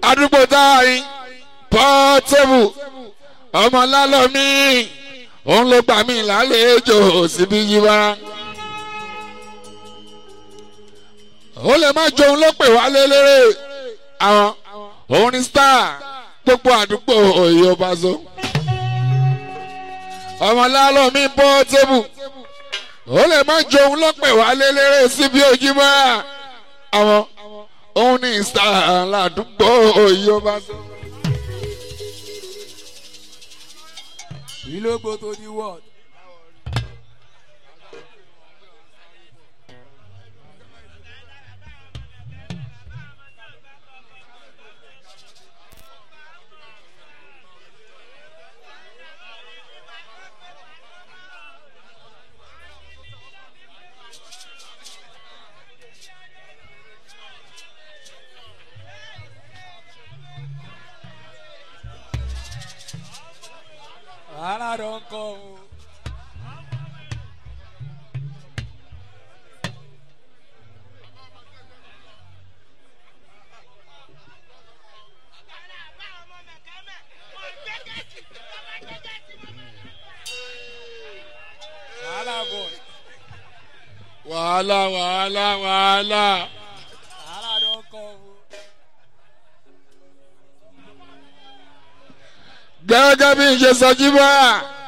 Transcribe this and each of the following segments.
àdúgbò táyì pọ́tẹ́bù ọmọ lálọ́mí òun ló gbà mí lálejò síbi yíwá. ó lè má jòun ló pè wá lélẹ́rẹ́ àwọn òun ní star gbogbo àdúgbò òye ọba so. ọmọ lálọ́mí pọ́tẹ́bù ó lè má jòun ló pè wá lélẹ́rẹ́ síbi ojúmọ́ àwọn òun ní star ládùúgbò òye ọba so. ìlógbò tó di wọ́ọ̀d. wàhálà ló ń kọ́ o. wàhálà bọ̀ wàhálà wàhálà wàhálà. wàhálà ló ń kọ́ o. gẹ́gẹ́ bí n ṣe sọ jí bá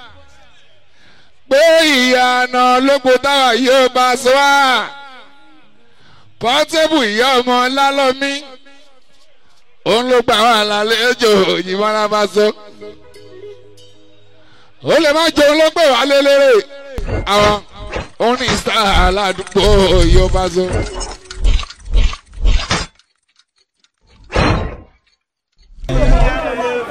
pé ìyànà lóko táwa yóò bá sọ wá pọ́tébù ìyá ọmọ lálọ́mí òun ló gbà wà lálejò òyìnbó ara bá sọ ó lè má jẹun ló pè wá lélẹ́rẹ́ àwọn òun ní star aládùúgbò yóò bá sọ. táwo àbúrò wa ló dé èmi ò ń sọ lójú àbí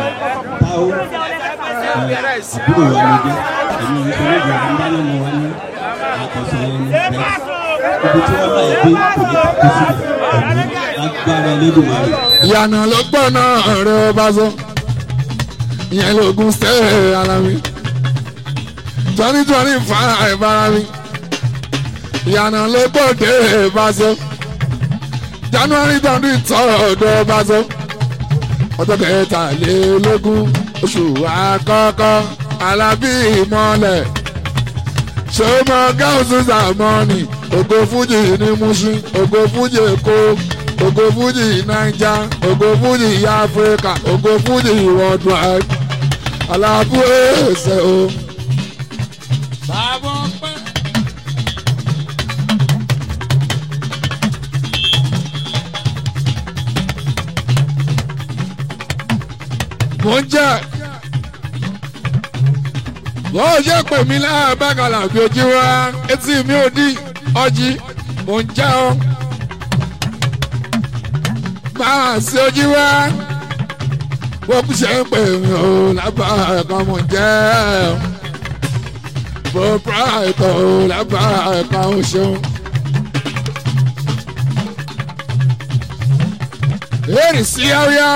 dáná mọ wa ní àkọsọ yẹn ní bẹ́ẹ̀ ibi tí wọ́n bá yẹ dé kò ní kàkó sílẹ̀ ẹ̀mí agbára elédùnmarè. ìyànà ló gbọ́ náà rẹ̀ bá sọ ìyẹn lóògùn sẹ́ẹ̀ ara mi twenty twenty five ara mi ìyànà ló gbọ́ dé bá sọ january twenty third bá sọ ọjọ́ kẹtàlélógún oṣù àkọ́kọ́ alábí ìmọ̀lẹ̀ ṣọmọ gáúsù sàmọ́nì ògo fújì ní Mushin ògo fújì èkó ògo fújì naija ògo fújì áfíríkà ògo fújì worldwide alábú ẹsẹ̀ o. bàbá ọpẹ́. mò ń jẹ́ bó ṣe pè mí láàbàkàlà bí ojú wa etí mi ò dí ọjí mò ń jẹ́ o máa ṣe ojú wa wọ́n kú ṣe ń pè mí o lábàkà mò ń jẹ́ o bó pààtó o lábàkà o ṣeun. èrì sí yáwíyá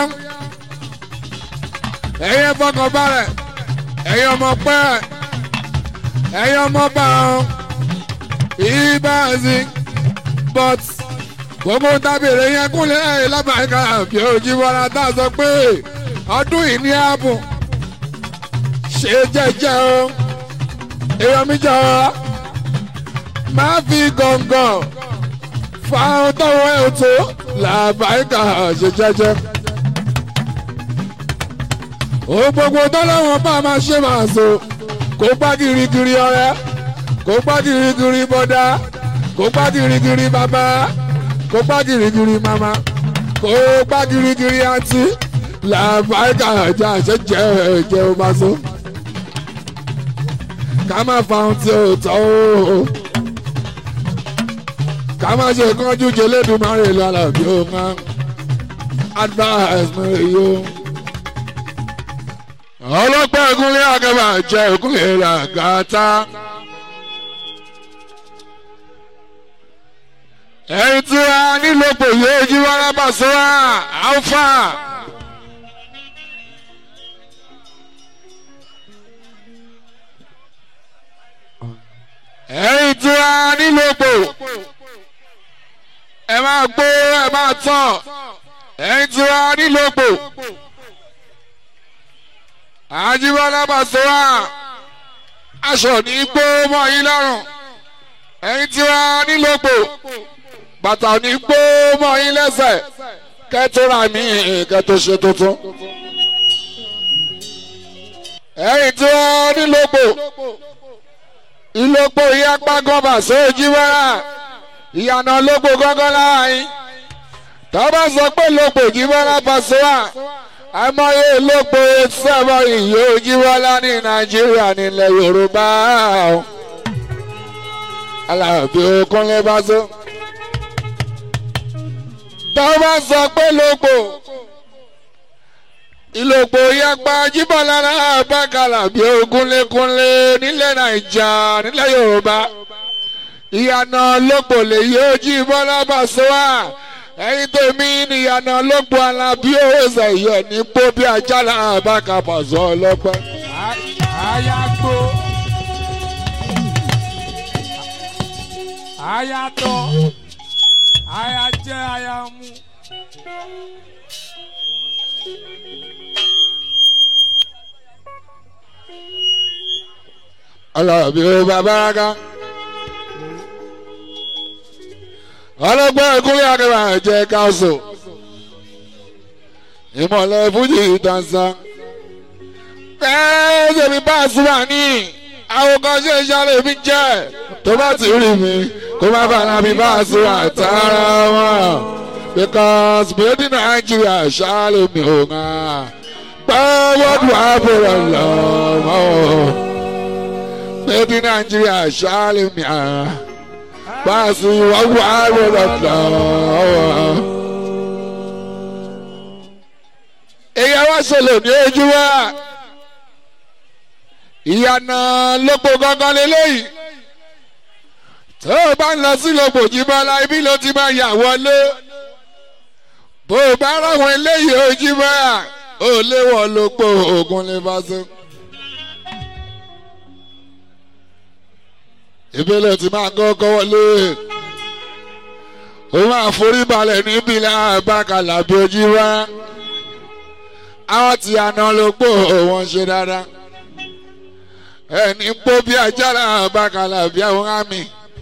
ẹ̀yin fọkàn balẹ̀ ẹ̀yin ọmọ pẹ́ ẹ̀yin ọmọ bá wọn ìbáàzì but gbogbo tábìlì yẹn kúnlẹ̀ ẹ̀yìn lábàáyíká àbí ojú bọ́lá tá a sọ pé ọdún yìí ní ààbò ṣe jẹ́jẹ́ o èèyàn mi jọ máa fi gọ̀ǹgọ̀ fáwọn tọwọ́ ẹ̀ tó làbáyíká ṣe jẹ́jẹ́ ó gbogbo tọ́lọ́wọ́n bá máa ṣe máa so kó gbá girigiri ọ̀rẹ́ kó gbá girigiri bọ́dá kó gbá girigiri bàbá kó gbá girigiri màmá kó gbá girigiri àǹtí làbáyíká àjà àṣẹjẹ ẹ̀jẹ̀ ó máa so ká má fa ohun tí ó tọ́ o ká má ṣe kánjú jẹlẹ́dùnmáre lọ́la bí ó máa advice mi yóò ọlọ́pàá ìkúnlẹ̀ àgàbà jẹ́ ìkúnlẹ̀ làgàtà. ẹ̀yin tí a nílò pò yóò jí wàrà bá sọ́wọ́ alfa. ẹ̀yin tí a nílò pò ẹ máa gbó ẹ máa tọ̀ ẹ̀yin tí wàá nílòpò àjíbọ́lá bàṣọ́wà aṣọ ní gbó mọ́ yín lọ́rùn ẹ̀yin tí wàá nílòpò bàtà ní gbó mọ́ yín lẹ́sẹ̀ kẹ́tọ́ra mi kẹ́tọ́ ṣe tuntun ẹ̀yin tí wàá nílòpò ìlòpò ìyapa gọ́bà sóòjì wẹ́rà ìyànà lógbò gángan láàyè tọ́ba sọ pé lógbò jíbọ́lá Pasuma àmọ́yé lógbò sẹ́mọ́ ìyó jíbọ́lá ní nàìjíríà nílẹ̀ yorùbá alábí okúnlé bá so tọ́ba sọ pé lógbò ìlòpò yapa jíbọ́lá náà bá kàlà bí okúnlékúnlé nílẹ̀ nàìjà nílẹ̀ yorùbá ìyànà lógbò lè yóò jíbọ́lá Pasuma ẹyin tó mi níyànà lógbò alábí owó ṣẹyọ ní pọ bí ajálà àbáka pàṣọ ọlọpẹ. Ayagbo. Ayatọ. Ayajẹ ayamu. ọlọ́bí ó bàbá ká. ọlọ́gbọ́n ìkúnlẹ̀ akẹ́wà jẹ́ káṣọ. ìmọ̀lẹ̀ fújì dansa. bẹ́ẹ̀ ṣèmi bá a súnmọ́ ní àwòkọ́ṣe ìṣàlẹ̀ mi jẹ́ tó bá ti rí mi kó má bàa mi bá a súnmọ́ àtàrà wọn. because made in Nigeria ṣàlẹ̀ mi ò ń hàn. gbọ́ wọ́dù àbúrò lọ́wọ́. made in Nigeria ṣàlẹ̀ mi hàn báàsì wàhùn àrùn lọ́wọ́. èyí wá ṣẹlẹ̀ ní ojú wa ìyànà lóko gangan lélẹ́yìí tó o bá ń lọ sí lóko jìbọ́lá ibi ló ti máa yà wọlé bó o bá ráwọn eléyìí ojú bá ò léwọ̀ lóko ogun lè bá so. ìbílẹ̀ tí máa kọ́kọ́ wọlé ó máa forí balẹ̀ níbi láàbàkàlà bí ojú wá àwọn tí àná ló pò wọ́n ṣe dáadáa ẹni pó bí ajá láàbàkàlà bí àwọn àmì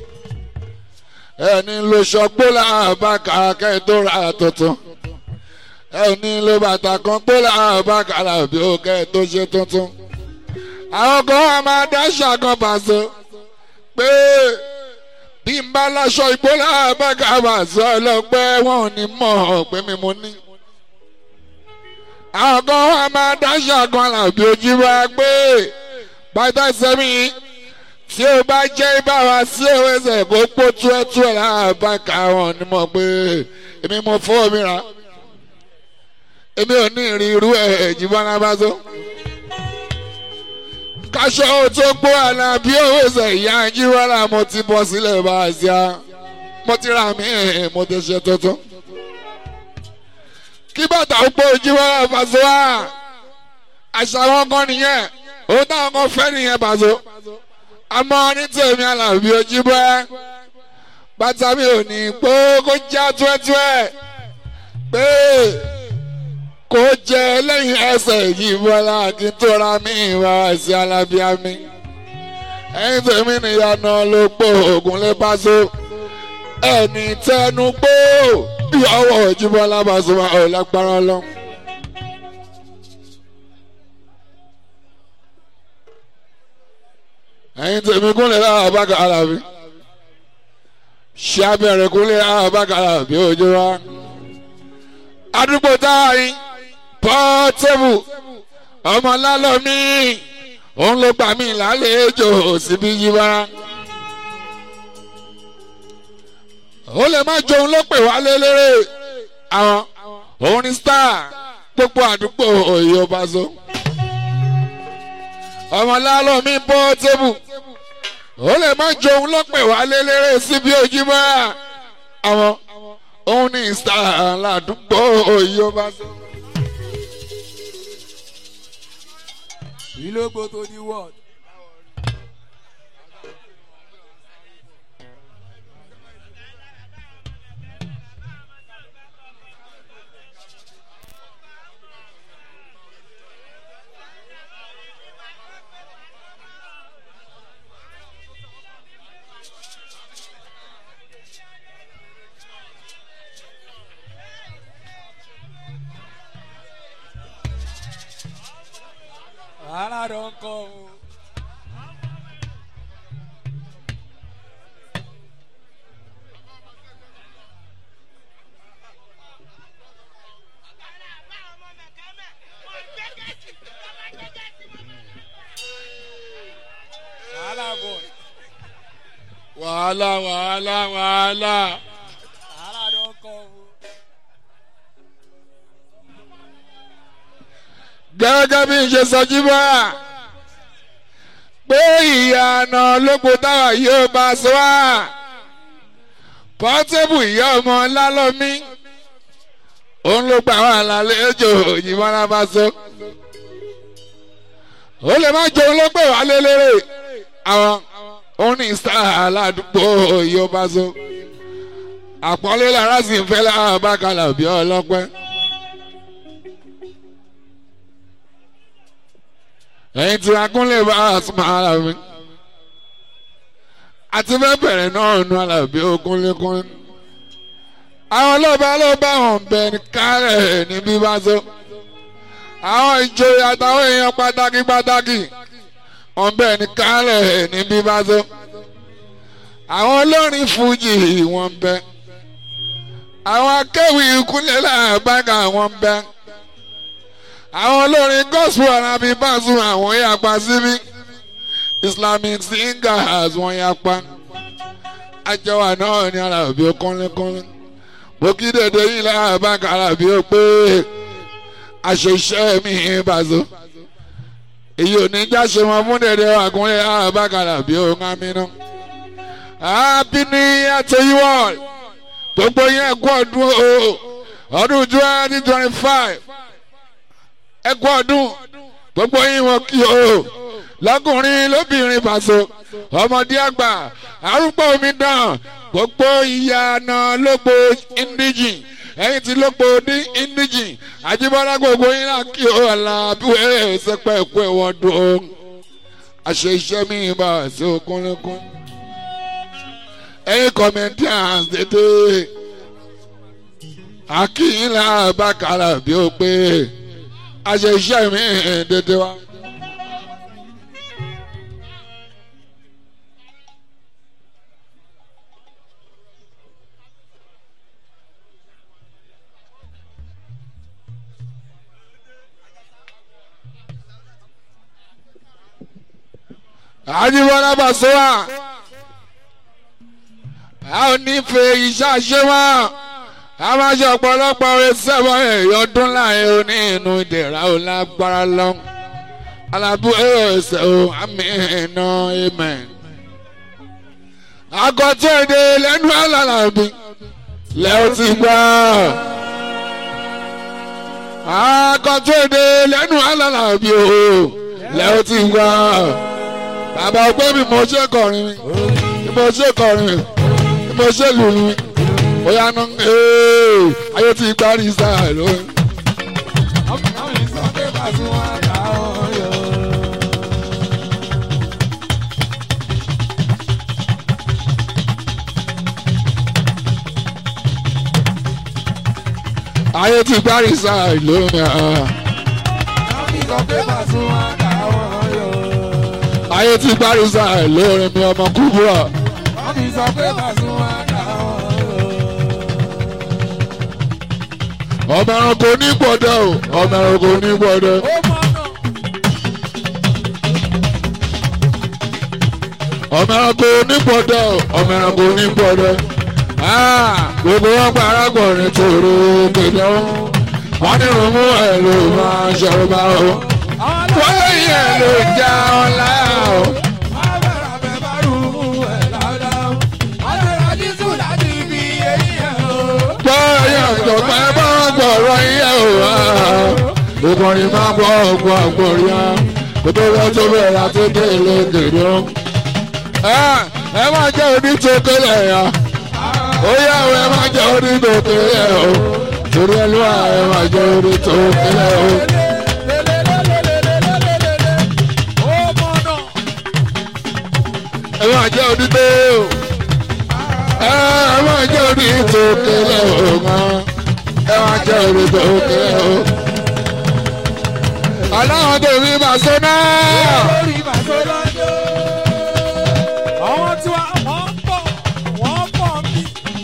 ẹni ló ṣọgbó láàbàkà kẹ́ẹ̀tọ́ ra tuntun ẹni ló bàtà kan pó láàbàkàlà bí ó kẹ́ẹ̀tọ́ ṣe tuntun àwọn kan wà máa dá ṣàkàn pàṣẹ pé bí n bá láṣọ ìgbólá bàgàbà sọ ọlọpẹ wọn ò ní mọ̀ pé mi mo ní. àwọn kan wà máa dáṣà kan làbí ojú wa pé bàtà sẹ́mi tí o bá jẹ́ ìbára sí òwúrẹ́sẹ̀ kó pọ̀ túẹ́túẹ́ láàbàkà wọn ò ní mọ̀ pé èmi mo fọ́ mi rà èmi ò ní ìrìn irú ẹ̀ jìbọn lábàzọ́ kaṣọ tó gbó àná bí owó ṣe ìyá jíwọ́lá mo ti bọ́ sílẹ̀ bá a ṣá mo ti ra mí mo ti ṣe tuntun. kí bàtà ó gbó jíwọ́lá Pasuma àṣà wọn kan nìyẹn òun táwọn kan fẹ́ nìyẹn Pasuma àmọ́ ní tèmi àlàbí ojú bẹ́ bàtà mi ò ní gbó kó já túẹ́túẹ́ pé kò jẹ lẹ́yìn ẹsẹ̀ yìí bọ́lá kí n tó ra mí ìwà sí alábíàmí. ẹ̀yin tèmi nìyànà ló pò ògùn lé pàṣẹ. ẹni tẹnu pé ìyàwó Jíbọ́lá Pasuma ò lágbára lọ. ẹ̀yin tèmi kúnlẹ̀ láwọn bá kàrà bí. ṣé abẹ́rẹ́ kúnlẹ̀ láwọn bá kàrà bí ojú wa. àdúgbò táwa yín pọ́tẹ́bù ọmọ lálọ́mí òun ló gbà mí lálejò síbí yíwá. ó lè má jọ òun ló pè wá lélẹ́rẹ́ àwọn òun ní star gbogbo àdúgbò òye ọba so. ọmọ lálọ́mí pọ́tẹ́bù ó lè má jọ òun ló pè wá lélẹ́rẹ́ síbí ojúmọ́ àwọn òun ní star ládùúgbò òye ọba so. Ìlógbò tó di wọ́ọ̀d. wàhálà ló ń kọ́ o. wàhálà bọ̀ wàhálà wàhálà wàhálà. wàhálà ló ń kọ́ o. gẹ́gẹ́ bí n ṣe sọ jíbọ́ pé ìyànà lóko táwa yóò bá a sọ wá pọ́tébù ìyá ọmọ lálọ́mí òun ló gbà wà lálejò ìyìnbọn bá sọ ó lè má jẹun ló pè wá lélẹ́rẹ́ àwọn òun ní sáà aládùúgbò yóò bá sọ àpọ́nlé lára sì ń fẹ́ láwọn bákàlà bí ọlọ́pẹ́. ẹ̀yin tí akúnlẹ̀ bá a súnmọ́ ara mi àti fẹ́ bẹ̀rẹ̀ náà nu alábí okúnlékún àwọn ọlọ́ba ló bá wọn bẹ ní kárẹ̀ níbí bá so àwọn ìjòyè àtàwọn èèyàn pàtàkì pàtàkì wọn bẹ ní kárẹ̀ níbí bá so àwọn olórin fújì wọn bẹ àwọn akéwì ìkúnlẹ̀ làbága wọn bẹ àwọn olórin gospel arabi báṣu àwọn yapa síbí islamic singers wọn yapa àjọwà náà ní alábí kọ́lékọ́lé bókídéédé yìí láàbá kàràbí ó pé àṣeṣe mi bàṣọ èyí ò ní jáṣe wọn fún dédé àkúnlẹ̀ láàbá kàràbí ó ń amínú happy new year to you all gbogbo yẹn kú ọdún o ọdún twenty twenty five ẹ kú ọdún gbogbo yín wọn kí o lọkùnrin lóbìnrin pàṣẹ ọmọdé àgbà arúgbó omi dàn gbogbo ìyànà lógbó indíjì ẹyin tí lógbó ní indíjì àjíbọ́lá gbogbo yín náà kí o àlàbíwẹ̀ ṣẹpẹ́ ẹ̀kú ẹ̀wọ̀n dùn o àṣẹ iṣẹ́ mi bá ṣe okúnlẹ́kún ẹyin comedians dédé akínyìnlá bàkàrà bí ó pé àṣẹ iṣẹ́ mi dédé wa. àjíbọ́lá bàṣọ́wà a ò ní fe iṣẹ́ àṣẹ wọn a máa ṣe ọ̀pọ̀lọpọ̀ orin sẹ́wọ̀n ẹ̀yọ́dún láàrin oní inú ìdẹ̀ra ò lágbára lọ alábú ẹ̀ẹ́sẹ̀ ò àmì iná amen. àgọ́tọ̀ èdè lẹ́nu alálàbí lẹ́ọ̀ ti gbà. àgọ́tọ̀ èdè lẹ́nu alálàbí o lẹ́ọ̀ ti gbà. bàbá ọgbẹ́ mi mo ṣe kọrin mi mo ṣe kọrin mi mo ṣe lùlù mi bóyá nù ayé ti gbárí sáà lóyún. àwọn ìsọ̀kè bàtú wọn kà ó yọ. ayé ti gbárí sáà lóyún. àwọn ìsọ̀kè bàtú wọn kà ó yọ. ayé ti gbárí sáà lóyún mi ọmọ kúbúrà. àwọn ìsọ̀kè bàtú wọn kà ó yọ. ọmọ ẹranko ní gbọdọ o ọmọ ẹranko ní gbọdọ. ó mọ̀nà. ọmọ ẹranko ní gbọdọ o ọmọ ẹranko ní gbọdọ. gbogbo wọn pa arákùnrin tòrò kéde o wọn ní rúmú ẹ ló máa ṣọrọ bá o. wọ́n lẹ́yìn ẹ ló já ọ láyà o. bọ́ọ̀yà tọ̀pẹ́ bá gbọ̀rọ̀ iye o wá. ìkọrin máa bọ̀ ọ̀gbọ̀n àgbọ̀rìà kótó lọ tó bẹ̀rẹ̀ àti délé gèdè o. ẹ máa jẹ́ onítòkélé ya ó yá o ẹ máa jẹ́ onítòkélé o torí ẹ ló wà ẹ máa jẹ́ onítòkélé o. ẹ máa jẹ́ onítò ẹ máa jẹ́ onítòkélé o mọ́ ẹ máa jẹ́ onítòkélé o. aláwọ̀ tèmi bàṣẹ náà. lórí màtó lọ́jọ́. àwọn tí wọ́n wọ́n pọ̀ wọ́n pọ̀ bí.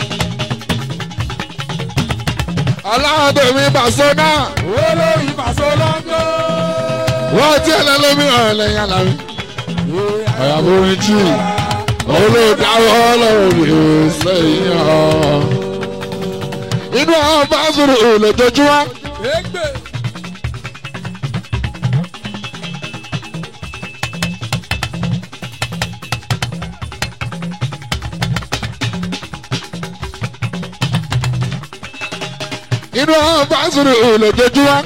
aláwọ̀ tèmi bàṣẹ náà. olórí màtó lọ́jọ́. wọ́n ti ẹ̀lẹ́ lómìnira lẹ́yìn alámi. àyàbò orin jù olùdáwọ́ lọ́rọ̀ sẹ́yìn ọ̀. inú àwọn bá sọ̀rọ̀ lójoojúmọ́. Egbe. inú àwọn bá sọ̀rọ̀ lójoojúmọ́.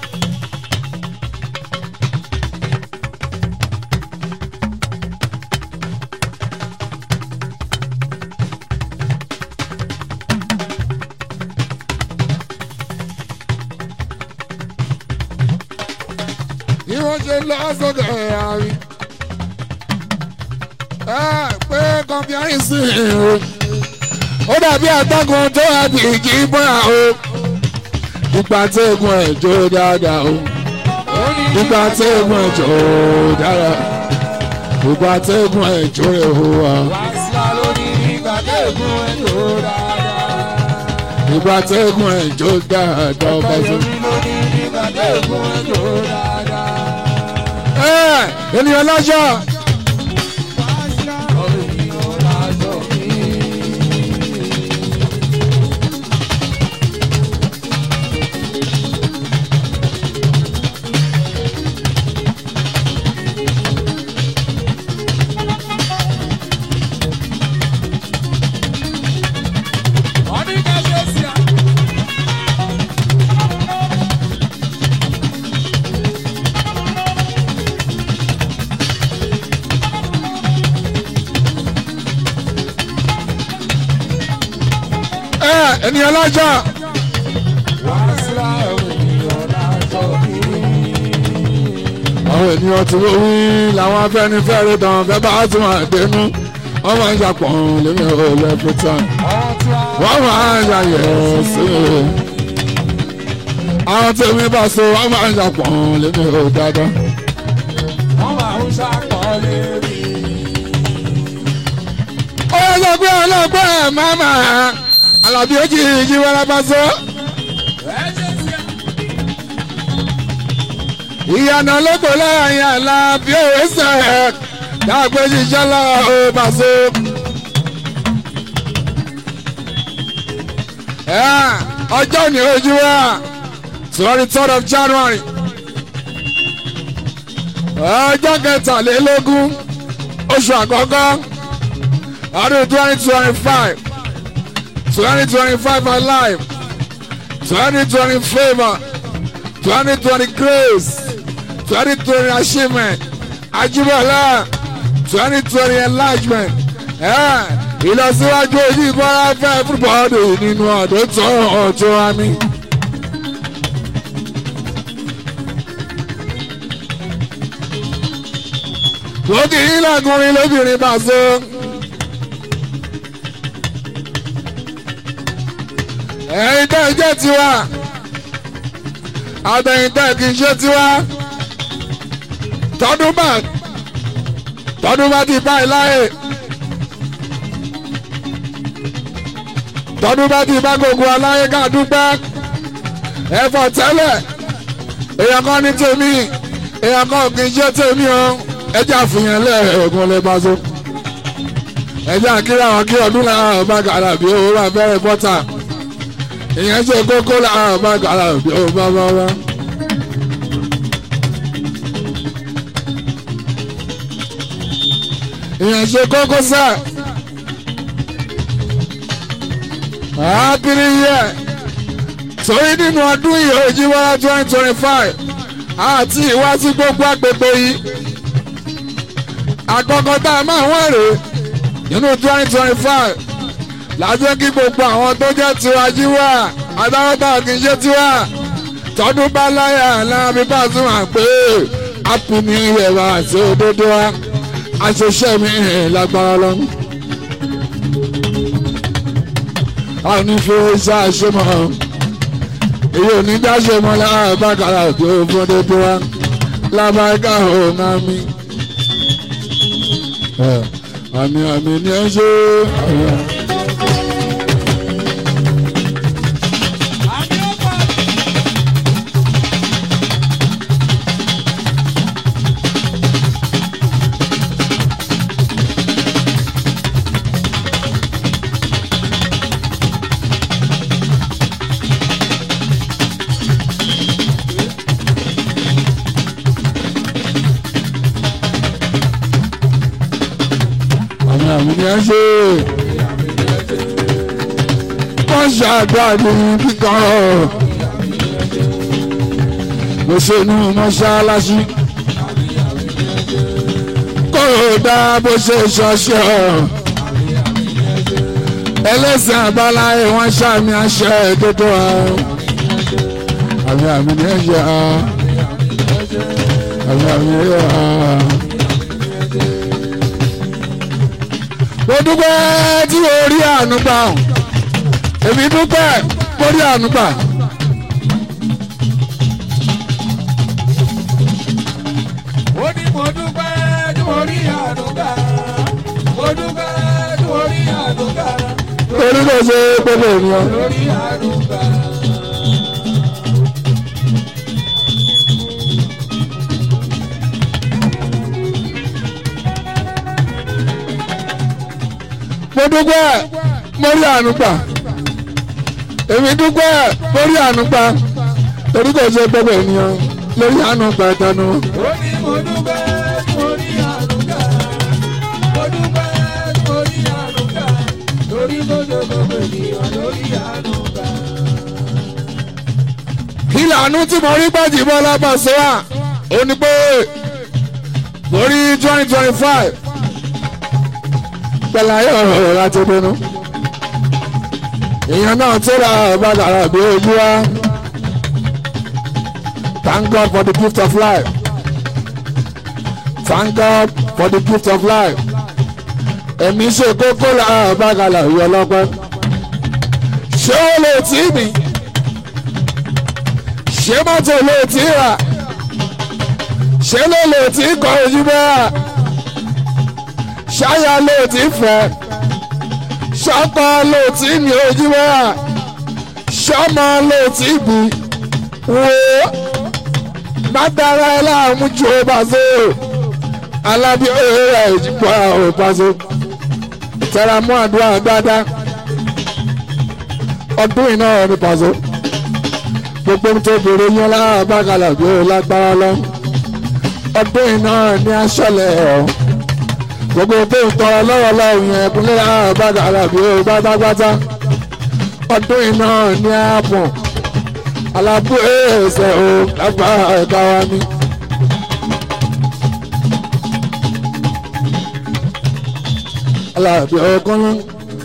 bí wọ́n ṣe lọ sọ́dọ̀ àárín. ẹ pé kọ́mpútárì sí i o. ó dàbí àtàkùn tó wà bí kì í bọ́ra o. ìgbà tí egun ẹ̀ jó dáadáa o. ìgbà tí egun ẹ̀ jó dáadáa. ìgbà tí egun ẹ̀ jó rẹ̀ o wa. Wàásù lórí ìgbà tẹ̀gùn ẹ̀ tó dáadáa. ìgbà tí egun ẹ̀ jó dáadáa ọba tó. Lórí lórí ìgbà tẹ̀gùn ẹ̀ tó dáadáa. ẹ ènìyàn lọ́jọ́. ẹ ènìyàn lọ́jọ́. àwọn ènìyàn tí wọ́n wí làwọn afẹ́nifẹ́re tán fẹ́ bá tún àdénú wọ́n máa ń ṣàpọ̀ lèmi ò lẹ́pẹ́ tán wọ́n máa ń ṣàyẹ̀ sí i. àwọn tèmi bá so wọ́n máa ń ṣàpọ̀ lèmi ò dáadáa. ó yẹ sọ pé ọlọ́pẹ́ ẹ̀ máa máa alábí ó jì jí wẹ́rẹ́ bá so. ìyànà lóko lẹ́yìn àlá bí òwe sẹ̀ dàgbé ṣiṣẹ́ lọ́wọ́ ó bá so. ọjọ́ ní ojú wa twenty third of January ọjọ́ kẹtàlélógún oṣù àkọ́kọ́ ọdún twenty twenty five twenty twenty five alive twenty twenty favour twenty twenty grace twenty twenty achievement ajibola twenty twenty enlargement ìlọsíwájú ojú ìbára fẹ́ everybody nínú ọdún tó ọjọ́ àmì. lókè yín lọ́kùnrin lóbìnrin bá so. ẹ̀yin tẹ́ ẹ jẹ́ tiwa àtẹ̀yìn tẹ́ ẹ kì í ṣe tiwa tọdún bá tọdún bá ti báyìí láyè tọdún bá ti bá gbogbo aláyé ká dúpẹ́ ẹ̀fọ́ tẹ́lẹ̀ èèyàn kan ní tèmi èèyàn kan kì í ṣe tèmi o ẹjẹ́ àfihàn lẹ́ẹ̀ẹ́gùn lè bá so ẹjẹ́ àkírà wọn kí ọdún làwọn bá gàrà bí owó bá bẹ̀rẹ̀ bọ́tà ìyẹn ṣe kókó làwọn bá gàrà bí owó bá bá wá. ìyẹn ṣe kókó sẹ́ẹ̀. happy year torí nínú ọdún yìí òjìwọ́lá twenty twenty five àti ìwá sí gbogbo agbègbè yìí àkọ́kọ́ tá a máa wọ́n rèé nínú twenty twenty five lájẹ́ kí gbogbo àwọn tó jẹ́ tiwa jíwá adáwọ́tà kì í ṣe tiwa tọdún bá láyà láàbí bá tún wà pé happy new year wa àti òdodo wa àṣeṣe mi lágbára lọ́nù. a ò ní fi iṣẹ́ àṣemọ́ èyí ò ní dáṣe mọ́ lára bákàrà tó fún dédé wa lábàáká ọ̀nà mi. àmì àmì ni ẹ ṣe àyà. àmì ọ̀pá. àmì àmì ni ẹ ṣe. wọ́n ṣàdúrà ní kíkan. mo ṣe inú mọ́ṣáláṣí. kó o dá bó ṣe ṣọṣẹ́ ẹlẹ́sìn àbáláyé wọ́n ṣàmì àṣẹ ìdodo àrùn. àmì àmì ni ẹ ṣe àá. àmì àmì ni ẹ ṣe àá. mo dúpẹ́ tí o rí àánú gbà ọ́ èmi dúpẹ́ mo rí àánú gbà. ó ní mo dúpẹ́ tí mo rí àdúgbà. mo dúpẹ́ tí mo rí àdúgbà. torí kò ṣe gbogbo ènìyàn. lórí àdúgbà. mo dúpẹ́ mo rí àánú gbà. èmi dúpẹ́ mo rí àánú gbà. torí kò ṣe gbogbo ènìyàn lórí àánú gbà ìtànú. ó ní mo dúpẹ́ tí mo rí àdúgbà. mo dúpẹ́ tí mo rí àdúgbà. lórí gbogbo gbogbo ènìyàn lórí àdúgbà. ìlànà tí mo rí gbàjì bọ́lá Pasuma ó ní pé mo rí twenty twenty five pẹ̀lú ayé ọ̀rọ̀ láti bínú. èèyàn náà tó ra ọ̀bàdàrà bí ojú wa thank God for the gift of life thank God for the gift of life ẹ̀mí ṣe kókó la ọ̀bàdàrà yọ ọlọ́pẹ́ ṣé ó lè tí mi ṣé mọ́tò lè tí rà ṣé ló lè tí kọ ojú bẹ́ẹ̀ ṣáyà lè tí fẹ́ ṣọ́kọ lè tí ní ojú bẹ́ẹ̀ ṣọ́mọ lè tí bí wo má dára ẹ láàmú ju ó bá so alábí òye rẹ̀ ìjìbọ̀ àwọn ìpàṣẹ tẹ̀ra mọ́ àdúrà dáadáa ọdún iná ní pàṣẹ gbogbo tó bèrè yín lábàgàlà bí ó lágbára lọ ọdún iná ní aṣọlẹ̀ ọ̀ gbogbo tó ń tọrọ lọ́wọ́ lọ́wọ́ yẹn kúnlẹ̀ lábàgàlà bí ó gbátágbátá ọdún iná ní ààbọ̀n alábú ẹ̀ẹ́sẹ̀ ò lágbára ẹ̀ka wa ní. alábí ọkàn náà.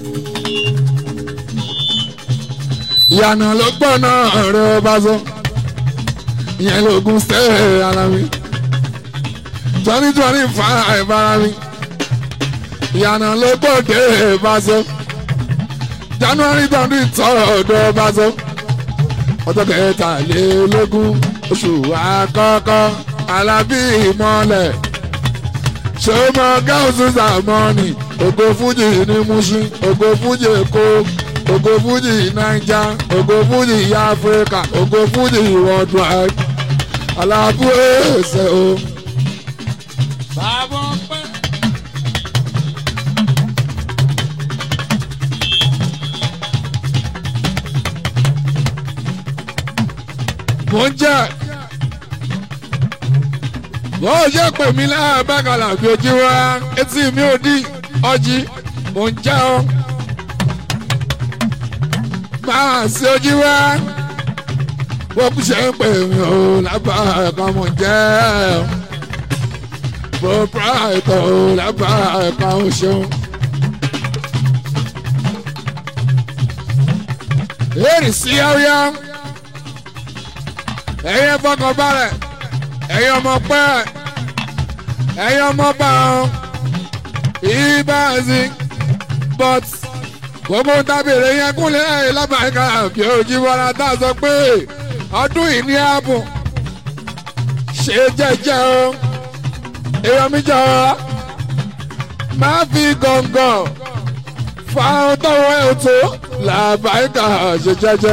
ìyànà ló gbọ́ náà rẹ̀ bá sọ ìyẹn lóògùn sẹ́ẹ̀ ara mi twenty twenty five ara mi ìyànà ló gbọ́ dé bá sọ january twenty third bá sọ ọjọ́ kẹtàlélógún oṣù àkọ́kọ́ alábí ìmọ̀lẹ̀ ṣọmọ gáúsù sàmọ́nì ògo fújì ní Mushin ògo fújì èkó ògo fújì naija ògo fújì áfíríkà ògo fújì worldwide alábú ẹsẹ o. bàbá ọpẹ́. mò ń jẹ́ bó o ṣe pè mí láàbàkàlà bí ojú wa etí mi ò dí ọjí mò ń jẹ́ ọ. máa sí ojú wa bó kú ṣe ń pè mí o lábà ẹ̀ka mò ń jẹ́ ọ. bó pààtó o lábà ẹ̀ka ò ṣeun. èrì sí àríyá ẹ̀yin fọkànbalẹ̀ ẹ̀yin ọmọ pẹ́ ẹ̀yin ọmọ bá wọn ìbáàzì but gbogbo tábìlì yẹn kúnlẹ̀ ẹ̀yìn lábàáyíká àbí ojú wọlá tá a sọ pé ọdún yìí ní ààbò ṣe jẹ́jẹ́ o èèyàn mi jọ máa fi gọ̀ǹgọ̀ fa ohun tọ́wọ́ ẹ̀ tó làbáyíká ṣe jẹ́jẹ́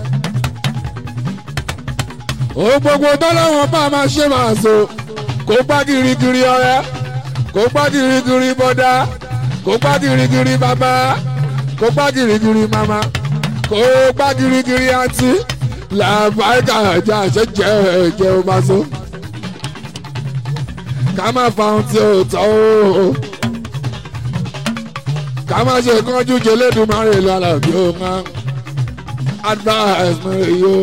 òun gbogbo tọ́lọ́wọ́n bá máa ṣe máa so kó gbá girigiri ọ̀rẹ́ kó gbá girigiri bọ́dá kó gbá girigiri bàbá kó gbá girigiri màmá kó gbá girigiri àǹtí làbáyíká ẹ̀jẹ̀ àṣẹjẹ ẹ̀jẹ̀ ó máa so ká má fa ohun tí ó tọ́ o ká má ṣe kánjú jẹlẹ́dùnmáre lọ́la bí ó máa advice mi rè yó.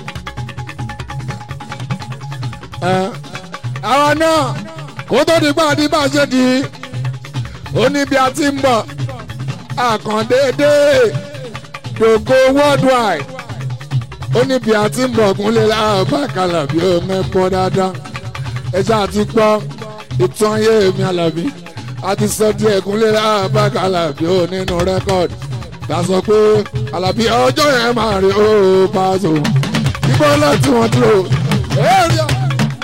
àwa náà kó tó di pàdé bá ṣe di ó ní bí a ti ń bọ̀ àkàndéédé dògo worldwide ó ní bí a ti ń bọ̀ kúnlẹ̀ láàbàkàlà bí ó mẹ́pọ̀ dáadáa ẹ ṣáà ti gbọ́ ìtàn ayé mi àlàbí a ti sọ díẹ̀ kúnlẹ̀ láàbàkàlà bí ó nínú rẹ́kọ̀dì ta sọ pé àlàbí ọjọ́ yẹn máa rí ó Paso ìbọn láti wọn dúró. èrè ọ̀.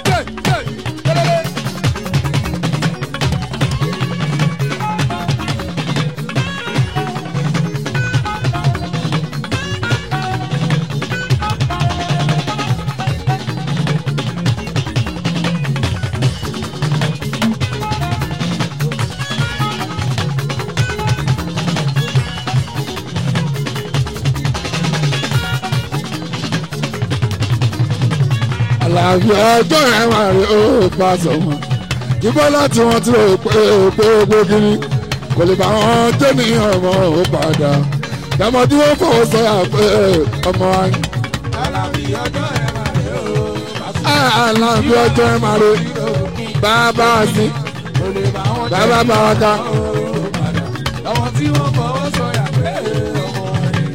àlàáfí ọjọ́ yẹn máa rí ó Paso wọn ìbọn láti wọn tí ó pé pé pé kiri kò lè bá wọn jẹ́ ní ọmọ ó padà dàmọ́ tí wọ́n fọwọ́ sọ́yà pé ọmọ wa ni. Alábí ọjọ́ ẹ̀ máa rí o. àlàáfí ọjọ́ yẹn máa rí bàbá sí Kò lè bá wọn jẹ́ bàbá bá wa ká. Àwọn tí wọ́n fọwọ́ sọ̀yà pé ọmọ rẹ̀.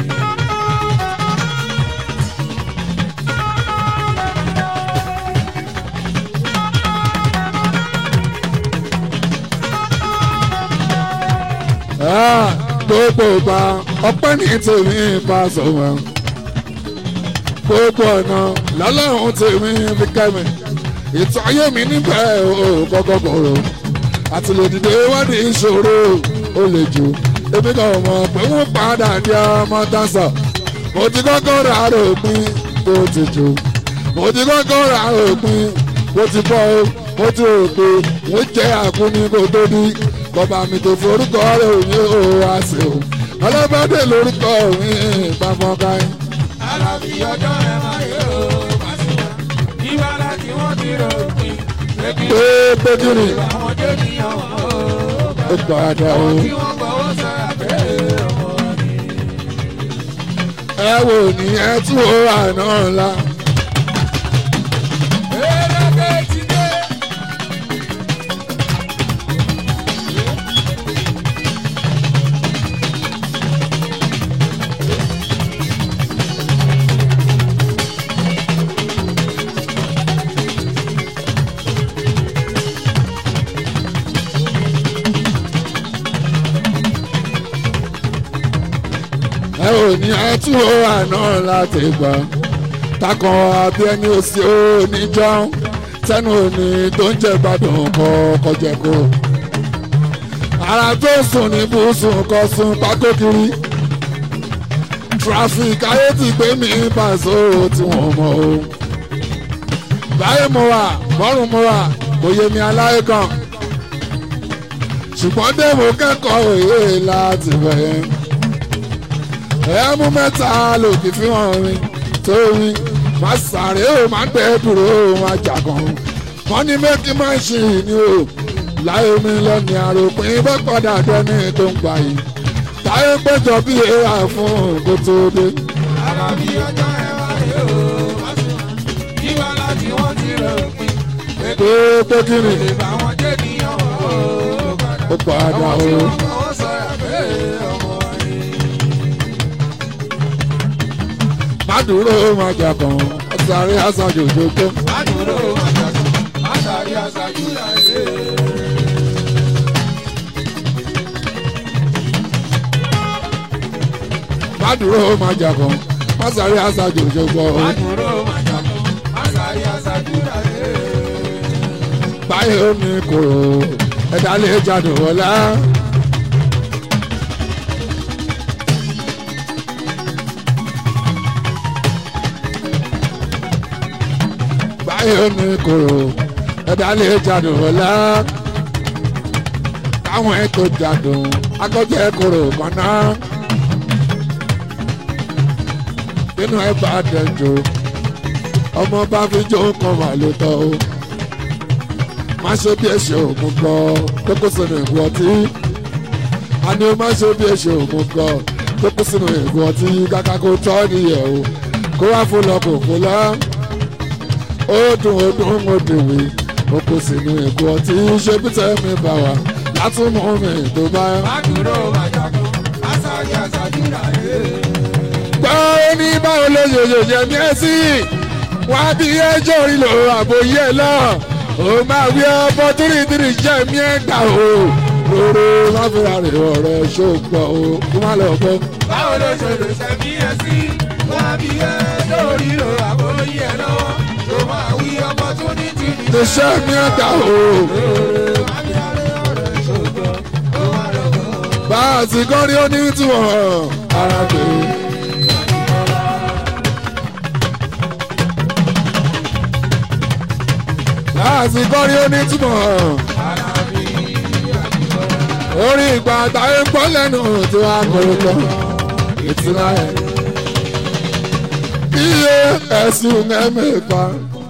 gbogbo ìgbà ọpẹ́ ní tèmi Paso wọn gbogbo ọ̀nà lọ́lọ́run tèmi fi kẹ́mi ìtàn ayé mi níbẹ̀ ò kọ́kọ́ kòrò àti lè dìde wádìí ìṣòro ó lè jù èmi kan mọ̀ pé wọ́n padà di ọmọ dáńsà mo ti kọ́kọ́ rà rògbìn tó ti jù mo ti kọ́kọ́ rà rògbìn mo ti bọ́ ọ mo ti rò pé wọ́n jẹ́ àkúni kó tó dí bọ́ba mi tó forúkọ rẹ̀ ò ní o wá sí o ọlọ́bàdé lórúkọ mi pàmò káyìn. Alábí ọjọ́ ẹ̀ máa rí o. Ìwà láti wọ́n ti rò pin. pé péjúrì Àwọn jẹ́ ní ọmọ ó padà o. tí wọ́n fọwọ́ sọ̀yà pé ọmọ rẹ̀. ẹ wò ní ẹ tún ó àná ńlá. Eré ti dé. ẹ ò ní ẹ tún ó àná láti gbà. takàn àbí ẹni òsì ó ní jọ́n tẹnu òní tó ń jẹ gbádùn kọ kọjẹ kó. ara tó sùn ní bùsùn kọ sùn pákó kiri. traffic ayé ti gbé mi Paso tí wọ́n mọ̀ o. báyìí mo wà bọ́rùn mo wà kò yé mi aláyé kan. ṣùgbọ́n dèbò kẹ́kọ̀ọ́ òye láti bẹ̀rẹ̀ ẹ̀mú mẹ́ta lòdì fi hàn mi tó mi má sáré o má gbẹ dúró o má jàgàn wọ́n ní méjì má ṣì ní o láyé mi lọ́ni àròpin bá padà dẹ́ni tó ń gbà yìí táyé péjọ bí èèrà fún kó tó dé. Alábí ọjọ́ ẹ̀ máa rí o. Ìwà láti wọ́n ti rò pin. pé pé kí ni Lè bá wọn jẹ́ ní ọmọ ó padà Àwọn o. tí wọ́n fọwọ́ sọ̀yà pé ọmọ rẹ̀. má dúró o má jàgàn ọ̀sàrí àṣàjò jòjó. Àdúró àjàkùn, àtàrí àṣàjú láyé. má dúró o má jàgàn ọ̀sàrí àṣàjò jòjó. Àdúró àjàkùn, àtàrí àṣàjú láyé. báyìí ó ní kòrò ẹ̀dá lè jáde wọlá. báyìí ó ní kòrò ẹ̀dá lè jáde wọlá. káwọn ẹ̀ tó jádùn akọ́jẹ́ kòrò kan náà. nínú ẹ̀ bá dẹjọ́ ọmọ bá fi jó kan wà ló tọ́ o má ṣe bí ẹ̀ṣẹ̀ ògùn gan tó kó sínú ìgò ọtí àní o má ṣe bí ẹ̀ṣẹ̀ ògùn gan tó kó sínú ìgò ọtí kàkà kó tọ́ nìyẹn o kó wá fún lọ kò fún lọ ó dùn ó dùn ó dùnwé ó kó sínú ìgò ọtí ṣé bí tẹ́mi bá wà látúmọ̀ mi tó bá. Mádùúró màjàkú, aṣáájú aṣáájú rà yé. gbọ́ ó ní báwo ló ṣe ṣe jẹ mí ẹ́ sí wá bí ẹjọ́ ìlò àbòyẹ lọ ó máa wí ọbọ tírítírì jẹ́ mí ẹ́ gbà o lóró láfíà rè ọ̀rẹ́ ṣògbọ́ o kó má lọ bọ́. Báwo ló ṣe lè ṣe bí ẹ sí? Wá bí ẹ lórí lo àbóyí ẹ lọ́wọ́. Tó máa wí ọmọ tó ní ti ní. iṣẹ́ mi ẹ̀ gbà o bá a ti kọ́ ní onítùwọ̀n ara pè é. bá a ti kọ́ ní onítùwọ̀n. orí ìgbà táyé ń pọ́ lẹ́nu tí wàá kórè lọ ìtura ẹ̀. iye ẹ̀sùn ẹ̀mẹ́fà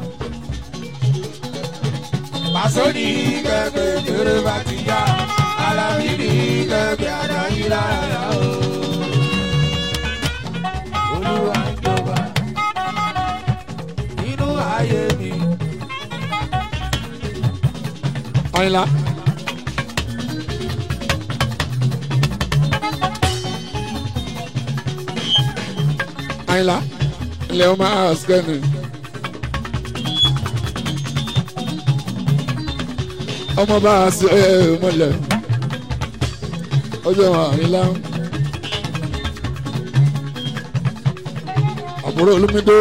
Pàṣọ ní kẹ̀kẹ́ kéré bá ti yá. Alábí ní kẹ̀kẹ́ àdáyé lára o. Olúwa ń jọba nínú ayé mi. Àyìnlá. Àyìnlá ilẹ̀ ọmọ àṣkẹ́ni. ọmọ bá a ṣe ẹ mọ́lẹ̀ ọjọ́ Àyìnlá. àbúrò olúmídé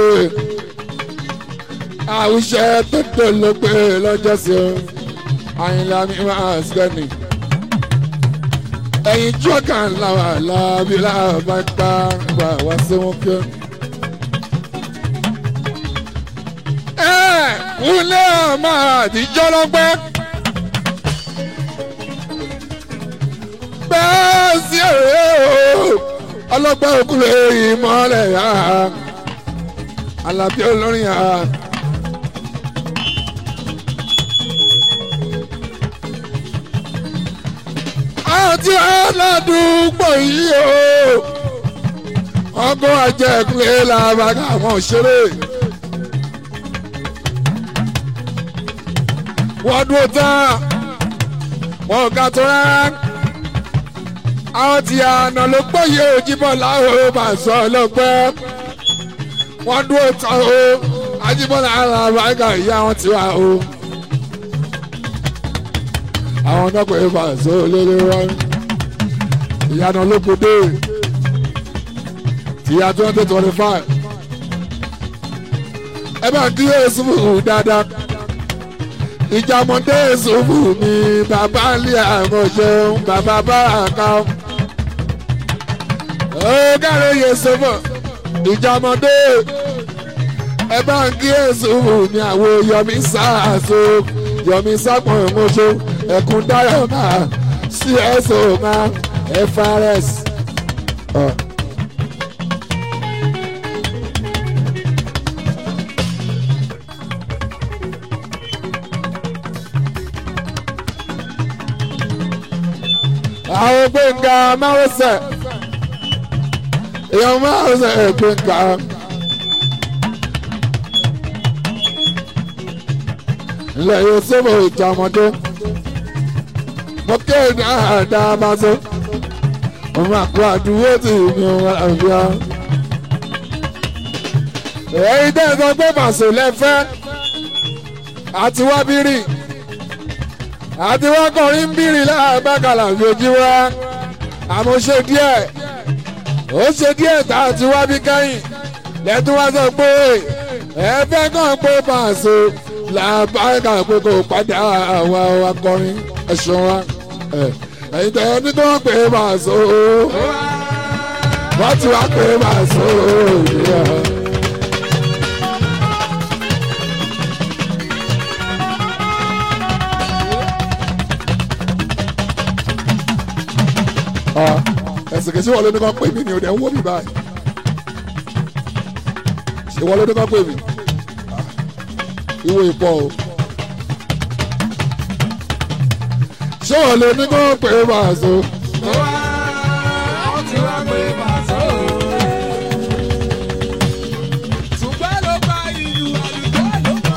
àwùjẹ tó tó ló pé lọ́jọ́ sí o àyìnlá mi máa sẹ́ni. ẹ̀yin jọ́kà ńlá wà láàbí láàbá gbá gbà wá sí wọn kí. ẹ kúnlẹ̀ ọmọ àtijọ́ lọ́gbẹ́. bẹ́ẹ̀ sí èrè o ọlọ́gbẹ́ òkúlẹ̀ ìmọ̀lẹ̀ yá alábí olórin yá. àti aládùúgbò yìí o ọgọ́ àjẹkùnlé làbàgà àwọn òṣèré. wọ́n dúró tán wọn ò ga tó rárá àwọn tí àná ló gbóyè òjìbọn láwọn bá sọ lọ́pẹ́ wọ́n dúró tán o ajíbọ́lá làbàgà ìyá wọn ti wà o àwọn náà pè é fàṣọ lórí wọn ìyànà olókòdé tìyà twenty twenty five ẹ bá kí èsù fún dáadáa ìjàmọ̀dé èsù fún mi bàbá lé àwọn ṣeun bàbá báràkà ó káre yèsò fún ìjàmọ̀dé ẹ bá kí èsù fún mi àwọn yọmí sáàsó yọmí sápọn ìmọ̀ṣọ́ ẹkún dáyọ̀ máa cso máa frs. Uh. àwọn gbẹ̀ngà márùsẹ̀ èèyàn márùsẹ̀ gbẹ̀ngà. ilẹ̀ yóò sọ́bọ̀ ìjà ọmọdé mo kéde àdáa bá tó òun àpò àdúgbò tí mi ò wá àbíá. èyí tẹ́ ẹ sọ pé màṣọ lẹ́fẹ́ àti wá bírì àti wá kọrin bírì láàbàkàlà lójú wa àmọ́ ṣe díẹ̀ ó ṣe díẹ̀ tá a ti wá bí kẹ́yìn lẹ́tún wá sọ pé ẹ fẹ́ kàn pé màṣọ làbáyíká pé kò padà àwa akọrin ẹ̀ṣọ́ wa ẹ̀ ẹ̀yin tẹ̀ ẹ́ ní kí wọ́n pè é máa so wọ́n ti wá pè é máa so ìyá. ẹ̀sìn kìí ṣe wọ́n ló ní kàn pè mí ni ò dẹ̀ ń wó mi báyìí ṣe wọ́n ló ní kàn pè mí ìwé ìpọ̀ o ṣé wọ́n ló ní kàn pè é máa so. wọ́n ti wá pé pàṣẹ o. ṣùgbọ́n ló bá ìlú àlùkò ló bá.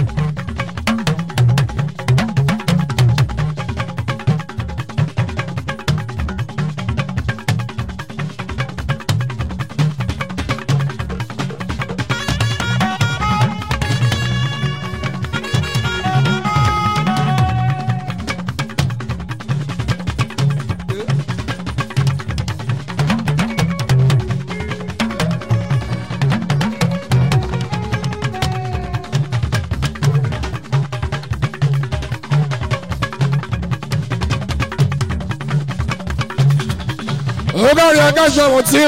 ọgọ́rin akáṣọ wọn tí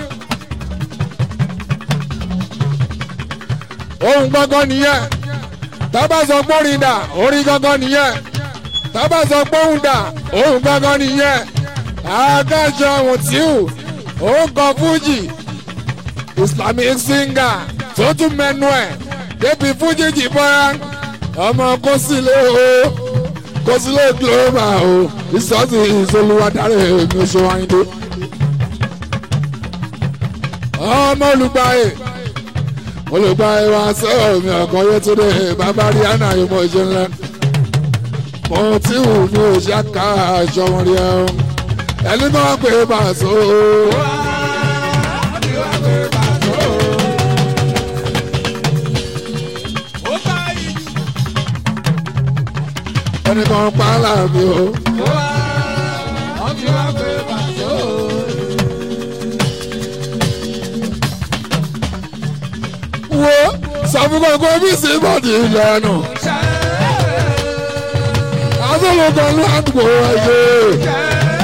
ohun gbọ́ngàn nìyẹn tábà sọ pé orin dà orin gbọ́ngàn nìyẹn tábà sọ pé ohun dà ohun gbọ́ngàn nìyẹn akáṣọ wọn tí òun kọ fújì islamic singer tó tún mẹnu ẹ débi fújì jìbọra ọmọ kó sílé o kó sílé global o ìsọtì ìsolúwadárí èmi oṣù wáyé ọmọ olùgbàyè olùgbàyè wa sọ̀rọ̀ mi ọ̀kan yóò tún dé bàbá rí àná yìí mo ṣe ńlẹ̀ mo tí wù mí ò ṣe ká aṣọ wọn rí ẹ o ẹni bá wà pé bàṣọ wọ́n ti wá pé pàṣẹ o. ó bá ìlú. ẹni kan pa á láàbí o wọ́n ti wá pé pàṣẹ o. wo sọ fún gbogbo bí sí bọ́ọ̀dì ìlànà àtọ́lọ́gbọ̀n ló àdúgbò ẹ̀yẹ.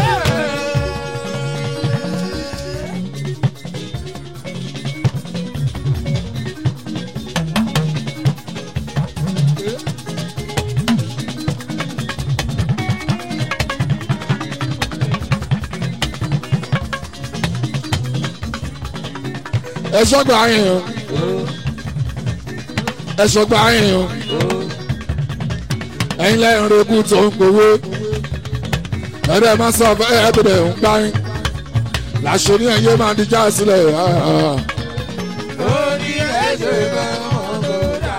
ẹ sọgbà yín o ẹ sọgbà yín o ẹ̀yin lẹ́yìn rẹ̀kú tó ń gbowó ẹ̀rẹ́ máa sọ fẹ́ ẹ̀bẹ̀rẹ̀ ń gbá yín làṣẹ ní ẹ̀yẹ máa di já sílẹ̀ ó ní ẹsẹ̀ bẹ́ẹ̀ wọ́n kò dá.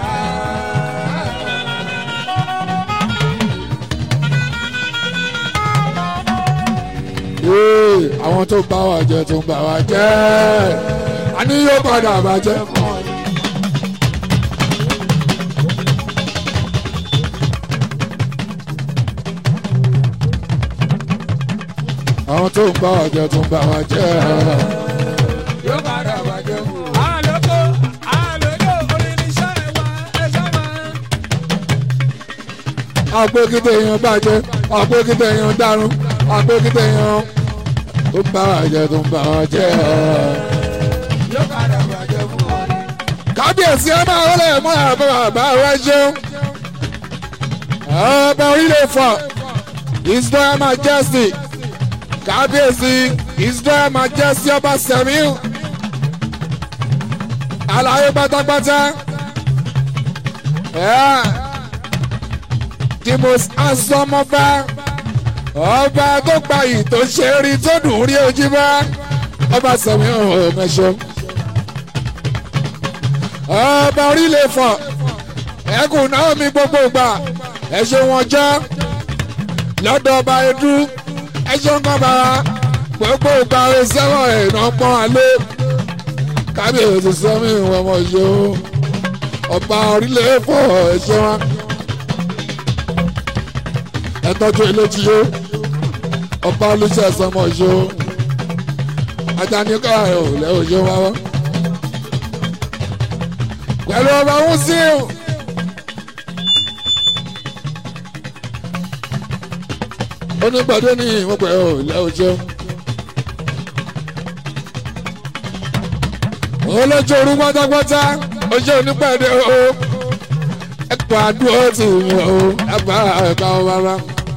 Ee, àwọn tó bá wa jẹ tó ń bá wa jẹ a ní yóò padà bàjẹ́. àwọn tó ń bá wa jẹ tó ń bá wa jẹ. yóò padà bàjẹ́ fún un. àlòkò àlòkò oníṣẹ́ wa ẹ̀ṣọ́ máa. àpèkìtì èèyàn bàjẹ́ àpèkìtì èèyàn dàrún àpèkìtì èèyàn tó ń bá wa jẹ tó ń bá wa jẹ. yóò padà bàjẹ́ fún un. kábíyèsí ẹ máa wọlé mọ́ àbọ̀ bàbá rẹ ṣeun. ọba orílẹ̀ fọ his royal majesty kábíyèsí his royal majesty ọba sẹ̀míù àlàyé pátápátá. Yeah. the most handsome ọba ọba tó gbayì tó ṣe é rí tó dùn rí ojú bá ọba sẹ̀míù ọ̀mẹ́sọ̀ ọba orílẹ̀ fọ̀ ẹkùn náà mi gbogbo gbà ẹ̀ṣẹ̀ wọn jẹ́ lọ́dọ̀ ọba edu ẹ̀ṣẹ̀ kan bára gbogbo gbà rẹ̀ sẹ́wọ̀n ẹ̀nà pọ́n alẹ́ kábíyèsí sẹ́mi ìwọ̀n ọmọ yìí o ọba orílẹ̀ fọ̀ ẹ̀ṣẹ̀ wọn ẹ̀tọ́jú eléjì yó ọba olùṣẹ́ sọmọ yìí o ajani káyọ̀ lẹ́wọ̀ yìí wá wá pẹ̀lú ọba wúsíù onígbàdé ní ìwọ̀pẹ̀ ò lẹ́ o ṣeun. olójú orú pátápátá ojú onípàdé o ẹ̀pọ̀ àdúró tì mí o ẹ̀pọ̀ ẹ̀ka ọ bàbá.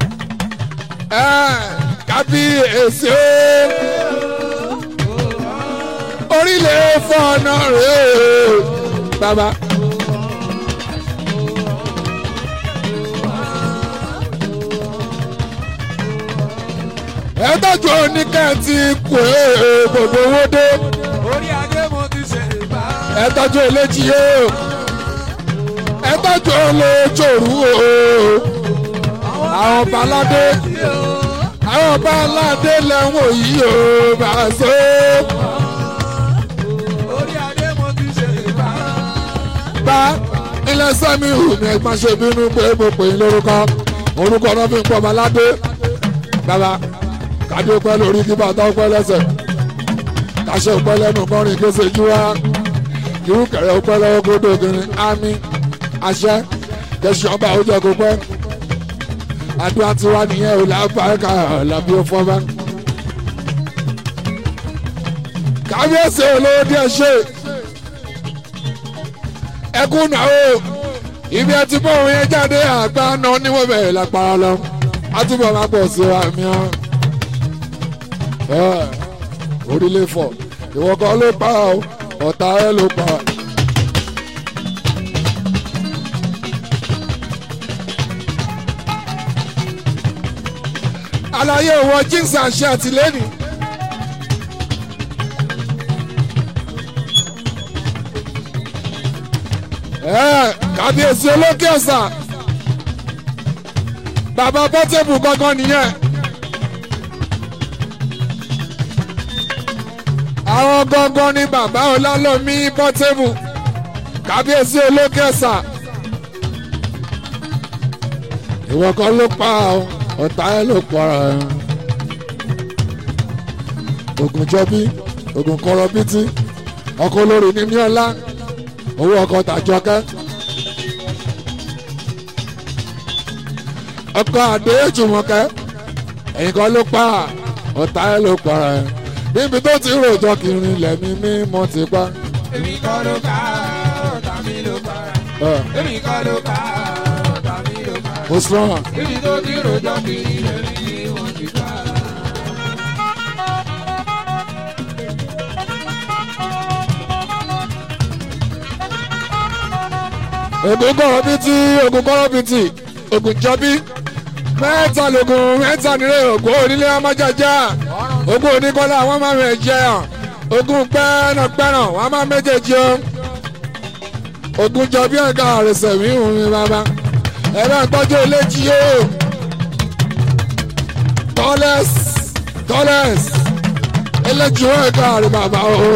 kábíyèsí o orílẹ̀ fọ́nà rẹ̀ o bàbá. ẹ tọ́jú oníkẹ́ẹ̀tì kù ẹ́ gbogbo owó dé orí adé mo ti ṣe bá. ẹ tọ́jú eléjì o ẹ tọ́jú olójòrú o àwọn baládé àwọn baládé lẹ́wọ̀n yìí o bá a so. orí adé mo ti ṣe bá. bá ilé sẹ́mi hù mí ẹ má ṣe bínú pé mo pè é lórúkọ orúkọ náà fi ń pọ̀ baládé bàbá kádé pẹ́ lórí kí bàtà pẹ́ lẹ́sẹ̀ kàṣẹ pẹ́ lẹ́nu kọrin kése jú wa irú kẹrẹ pẹ́ lọ́wọ́ kó dògìnrin ámì àṣẹ kẹsì ọba òjò kó pẹ́ àdúrà tiwa nìyẹn ò lábàáká làbí ó fọ́nbá. kábíyèsí olówó díẹ̀ ṣe ẹkún náà o ibi ẹtí bọ́ òun yẹn jáde àgbà náà níwọ̀n bẹ̀rẹ̀ lápá lọ àtúbọ̀ máa pọ̀ sí wa mìíràn orílẹ̀ fọ̀ ìwọ kan ló pa ọ́ ọ̀tá ẹ ló pa. àlàyé òwò jíǹsì àṣẹ àtìlẹ́yìn. kábíyèsí olókè ọ̀sà bàbá pọ́tẹ́bù gangan nìyẹn. àwọn gangan ni bàbá ọlálọ́mí pọ́tẹ́bù kábíyèsí olókè ọ̀sà. ìwọ kan ló pa ọ́ ọ̀tá ẹ̀ ló pa ẹ̀. ogun jọbí ogun kọrọbítí ọkọ olórí ní míọ́lá owó ọkọ tàjọkẹ́. ọkọ àdé jùmọ̀kẹ́ ẹ̀yìn kan ló pa ọ̀tá ẹ̀ ló pa ẹ̀ níbi tó ti rojọ́ kiri lẹ́mí mímọ́ ti pa. èmi kọ́ ló ká ọ̀tá mi ló pa. èmi kọ́ ló ká ọ̀tá mi ló pa. ó strong. níbi tó ti rojọ́ kiri lẹ́mí mímọ́ ti pa. ogun kọ̀rọ̀ bíi ti ogun kọ̀rọ̀ bíi ti ogun jọbí mẹ́ta lògùn mẹ́ta nílé ògùn onílé ọmọjàjà ogun oníkọ́lá wọ́n máa mẹ́ jẹ́ hàn ogun pẹ́ẹ́nàpẹ́nà wọ́n máa méjèèjì o ogun jọbí ẹ̀ka àrẹsẹ̀ mi hùn mi bàbá ẹ bá gbọ́jú eléjì o tọ́lẹ́s tọ́lẹ́s eléjì o ẹ̀ka àrẹ bàbá o.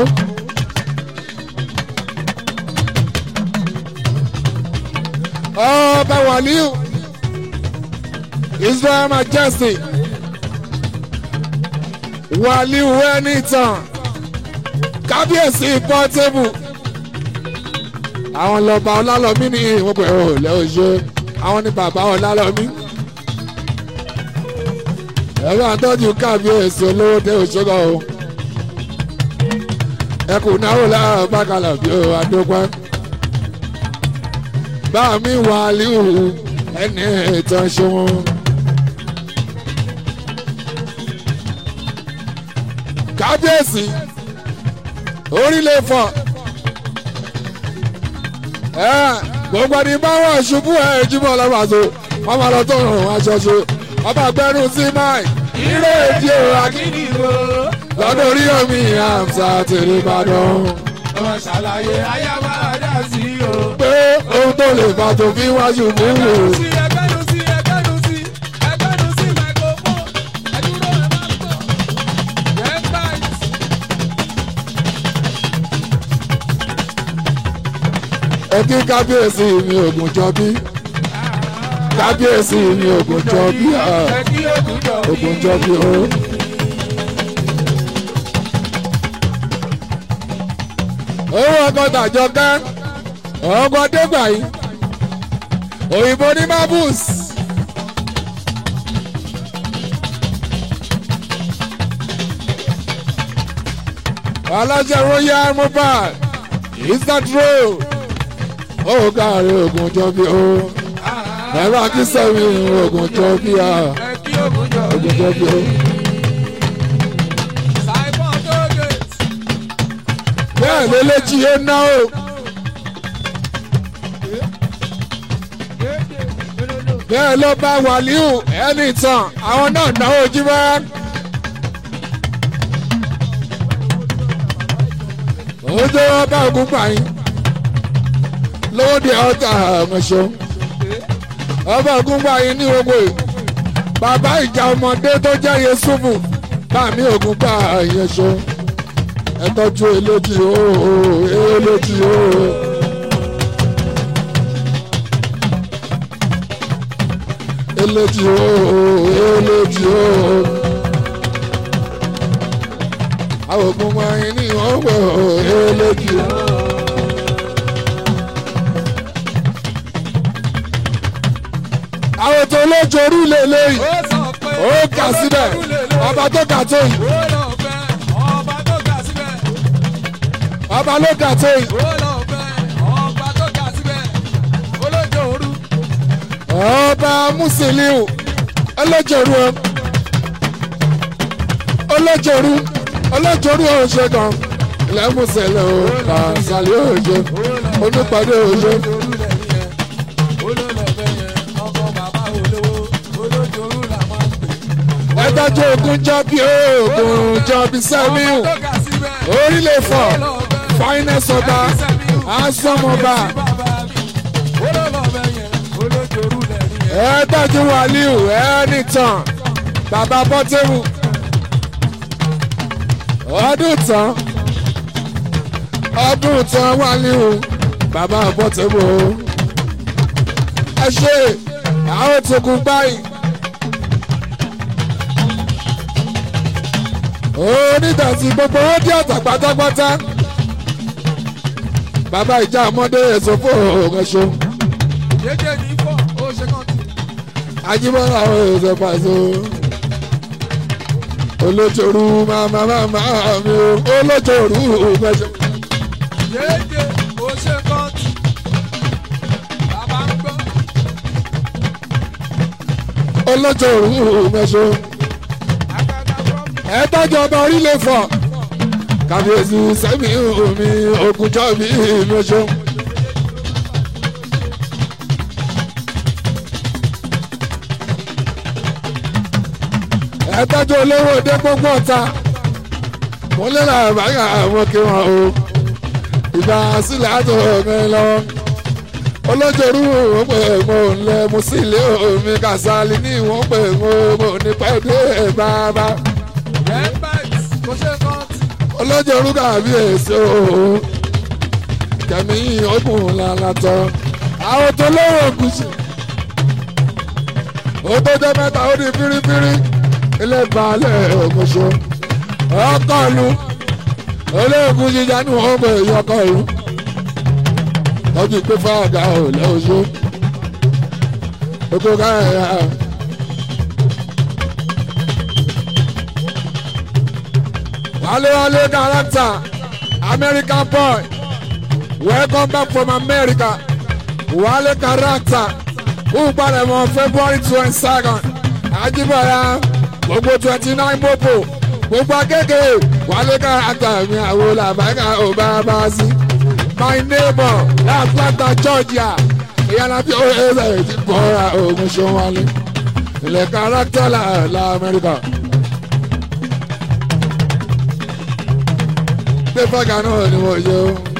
ọba wàlíù israel majesty wàlíù wẹ́nìtàn kábíyèsí pọ́tébù àwọn lọ́ba ọlálọ́mí ní ìwọ̀n pẹ̀lú ọ̀lẹ́ òṣè àwọn ní bàbá ọlálọ́mí ẹ̀rọ àtọ́jú kábíyèsí olówó dé òṣèlú o ẹkùn náà wò láàárọ̀ bákàlà bí o adópẹ́ bá mi wà líhù ẹni ìtàn ṣe wọn. kábíyèsí orílẹ̀ fọ̀ gbogbo ẹni bá wà ṣubú ẹ̀ jíbọ̀ lọ́wọ́sọ wọ́n máa lọ tó rùn aṣọ ṣe ọba gbẹrù sí máì ìró èdè òrà kíni wo lọ́dọ̀ orí omi àmsà tèrè ìbàdàn ọmọ ṣàlàyé ayé máa dá sí o. pé ohun tó lè fà tó fi wá ṣubú wò. ẹgbẹ́nu sí ẹgbẹ́nu sí ẹgbẹ́nu sí ẹgbẹ́nu sí microphone ẹdúró ẹ máa ń bọ̀. Get right. ẹ kí kábíyèsí mi ògùn jọ bí kábíyèsí mi ògùn jọ bí ẹ kí ògùn jọ bí. ògùn jọ bí o. owó ọkọ̀ tàjọ ká ọkọ̀ dégbà yìí òyìnbó ní marbles alájà royal mobile is that road ó káàrí ogun jọ bí ó ẹ̀rọ akínsẹ́mi ogun jọ bí ó ẹ kí ògùn jọ ogun jọ bí ó. Simon Doge. bẹ́ẹ̀ ló léjì ó ná o bẹ́ẹ̀ ló bá wàlíù ẹni tán àwọn náà náwó jí bá. ojú ọba ògùn pààyàn lówó di ọta àmọ̀ṣọ́ ọba ògùn pààyàn ní gbogbo yìí bàbá ìjà ọmọdé tó jẹ́ Yusufu bàmí ògùn pààyàn ṣọ́ ẹ tọ́jú eléjì ooo eléjì ooo. eléjì ooo eléjì ooo. àwọn ògùn wọ̀nyí ní ọ̀pọ̀ eléjì ooo. àwọn tó lójó orí lélẹ́yìn Ó sọ pé ó kà síbẹ̀ ọba tó kà tó yìí ó lọ fẹ́ ọba tó ga síbẹ̀. ọba ló kà tó yìí. ó lọ fẹ́ ọba tó ga síbẹ̀. olójó òru. ọba musiliu ọlọ́jọ̀rú ọ ọlọ́jọ̀rú ọlọ́jọ̀rú ọ̀ṣẹ́ kan lẹ́mùsẹ̀lẹ̀ o kàṣàlẹ̀ òjò onípàdé òjò olójó òru lẹ́yìn yẹn. olólọ fẹ́ yẹn ọkọ bàbá olówó. olójó òru là máa ń pè. ẹ̀dájọ́ ogun jọ́bí ogun jọ́bí sẹ́miu ọba tó ga síbẹ̀. orílẹ̀ fọ̀ ó lọ fẹ́ finance ọba asọ́mọba olólọ fẹ́ yẹn. olójó òru lẹ́yìn yẹn. ẹ̀dájọ́ wàlíù ẹ̀ẹ́nìtàn bàbá bọ́tẹ́rù ọdún tán ọdún tán wàlíù bàbá bọ́tẹ́rù ẹ ṣe àwọn tó kú báyìí. onídàtí gbogbo ó dí ọ̀tà pátápátá bàbá ìjà ọmọdé èso fún òun ẹ̀ṣọ́ jẹjẹ ní fọ ó ṣe kàn tí. ajíbọ́lá àwọn èso pàṣẹ olójooru màmá màmá mi o olójooru mẹjọ. jẹjẹ ó ṣe kàn tí. bàbá ń gbọ́. olójooru mẹjọ. àgbàgbà fọ́ọ̀mù. ẹ tọ́jú ọba orílẹ̀ fọ̀ kàbíyèsí sẹ́mi omi ògùnjọ́ mi mẹjọ. ẹ tọ́jú olówó dé gbogbo ọ̀tá mo lé làbáyà àwọn kí wọn o ìgbà sílẹ̀ àtọ̀ mi lọ́wọ́ olójooru wọn pè mo ń lẹ mo sì lé omi kàsálí ní wọn pè mo mo ní pẹ́ẹ́dé bàbá rẹ́pẹ̀tì ó ṣe kàn tí. olójooru kàbí èso kẹ̀mí ogun lálátọ́ àwọn tó lówó gùsì ó tó jẹ́ mẹ́ta ó di fírífírí ilé balẹ̀ ògùnṣọ ọkọ̀ọ̀lù olóògùn jíjà ní wọn pè é ọkọ̀ọ̀lù tọ́jú pé fáàgà ò lẹ́ọ̀ṣọ́ oko káyà wálé wálé character American boy welcome back from America wálé character kú palẹ̀mọ́ February twenty second Ajíbọ̀lá gbogbo twenty nine mopo gbogbo akeke wálé character mi àwọn làbáyà ò bá bá sí my neighbor l'Atlanta Georgia ìyára bí ó ẹsẹ̀ ti bọ́ra ogun ṣe wálé ilẹ̀ character la la Amẹ́ríkà. pé fọ́gà náà ni wọ́n yọ.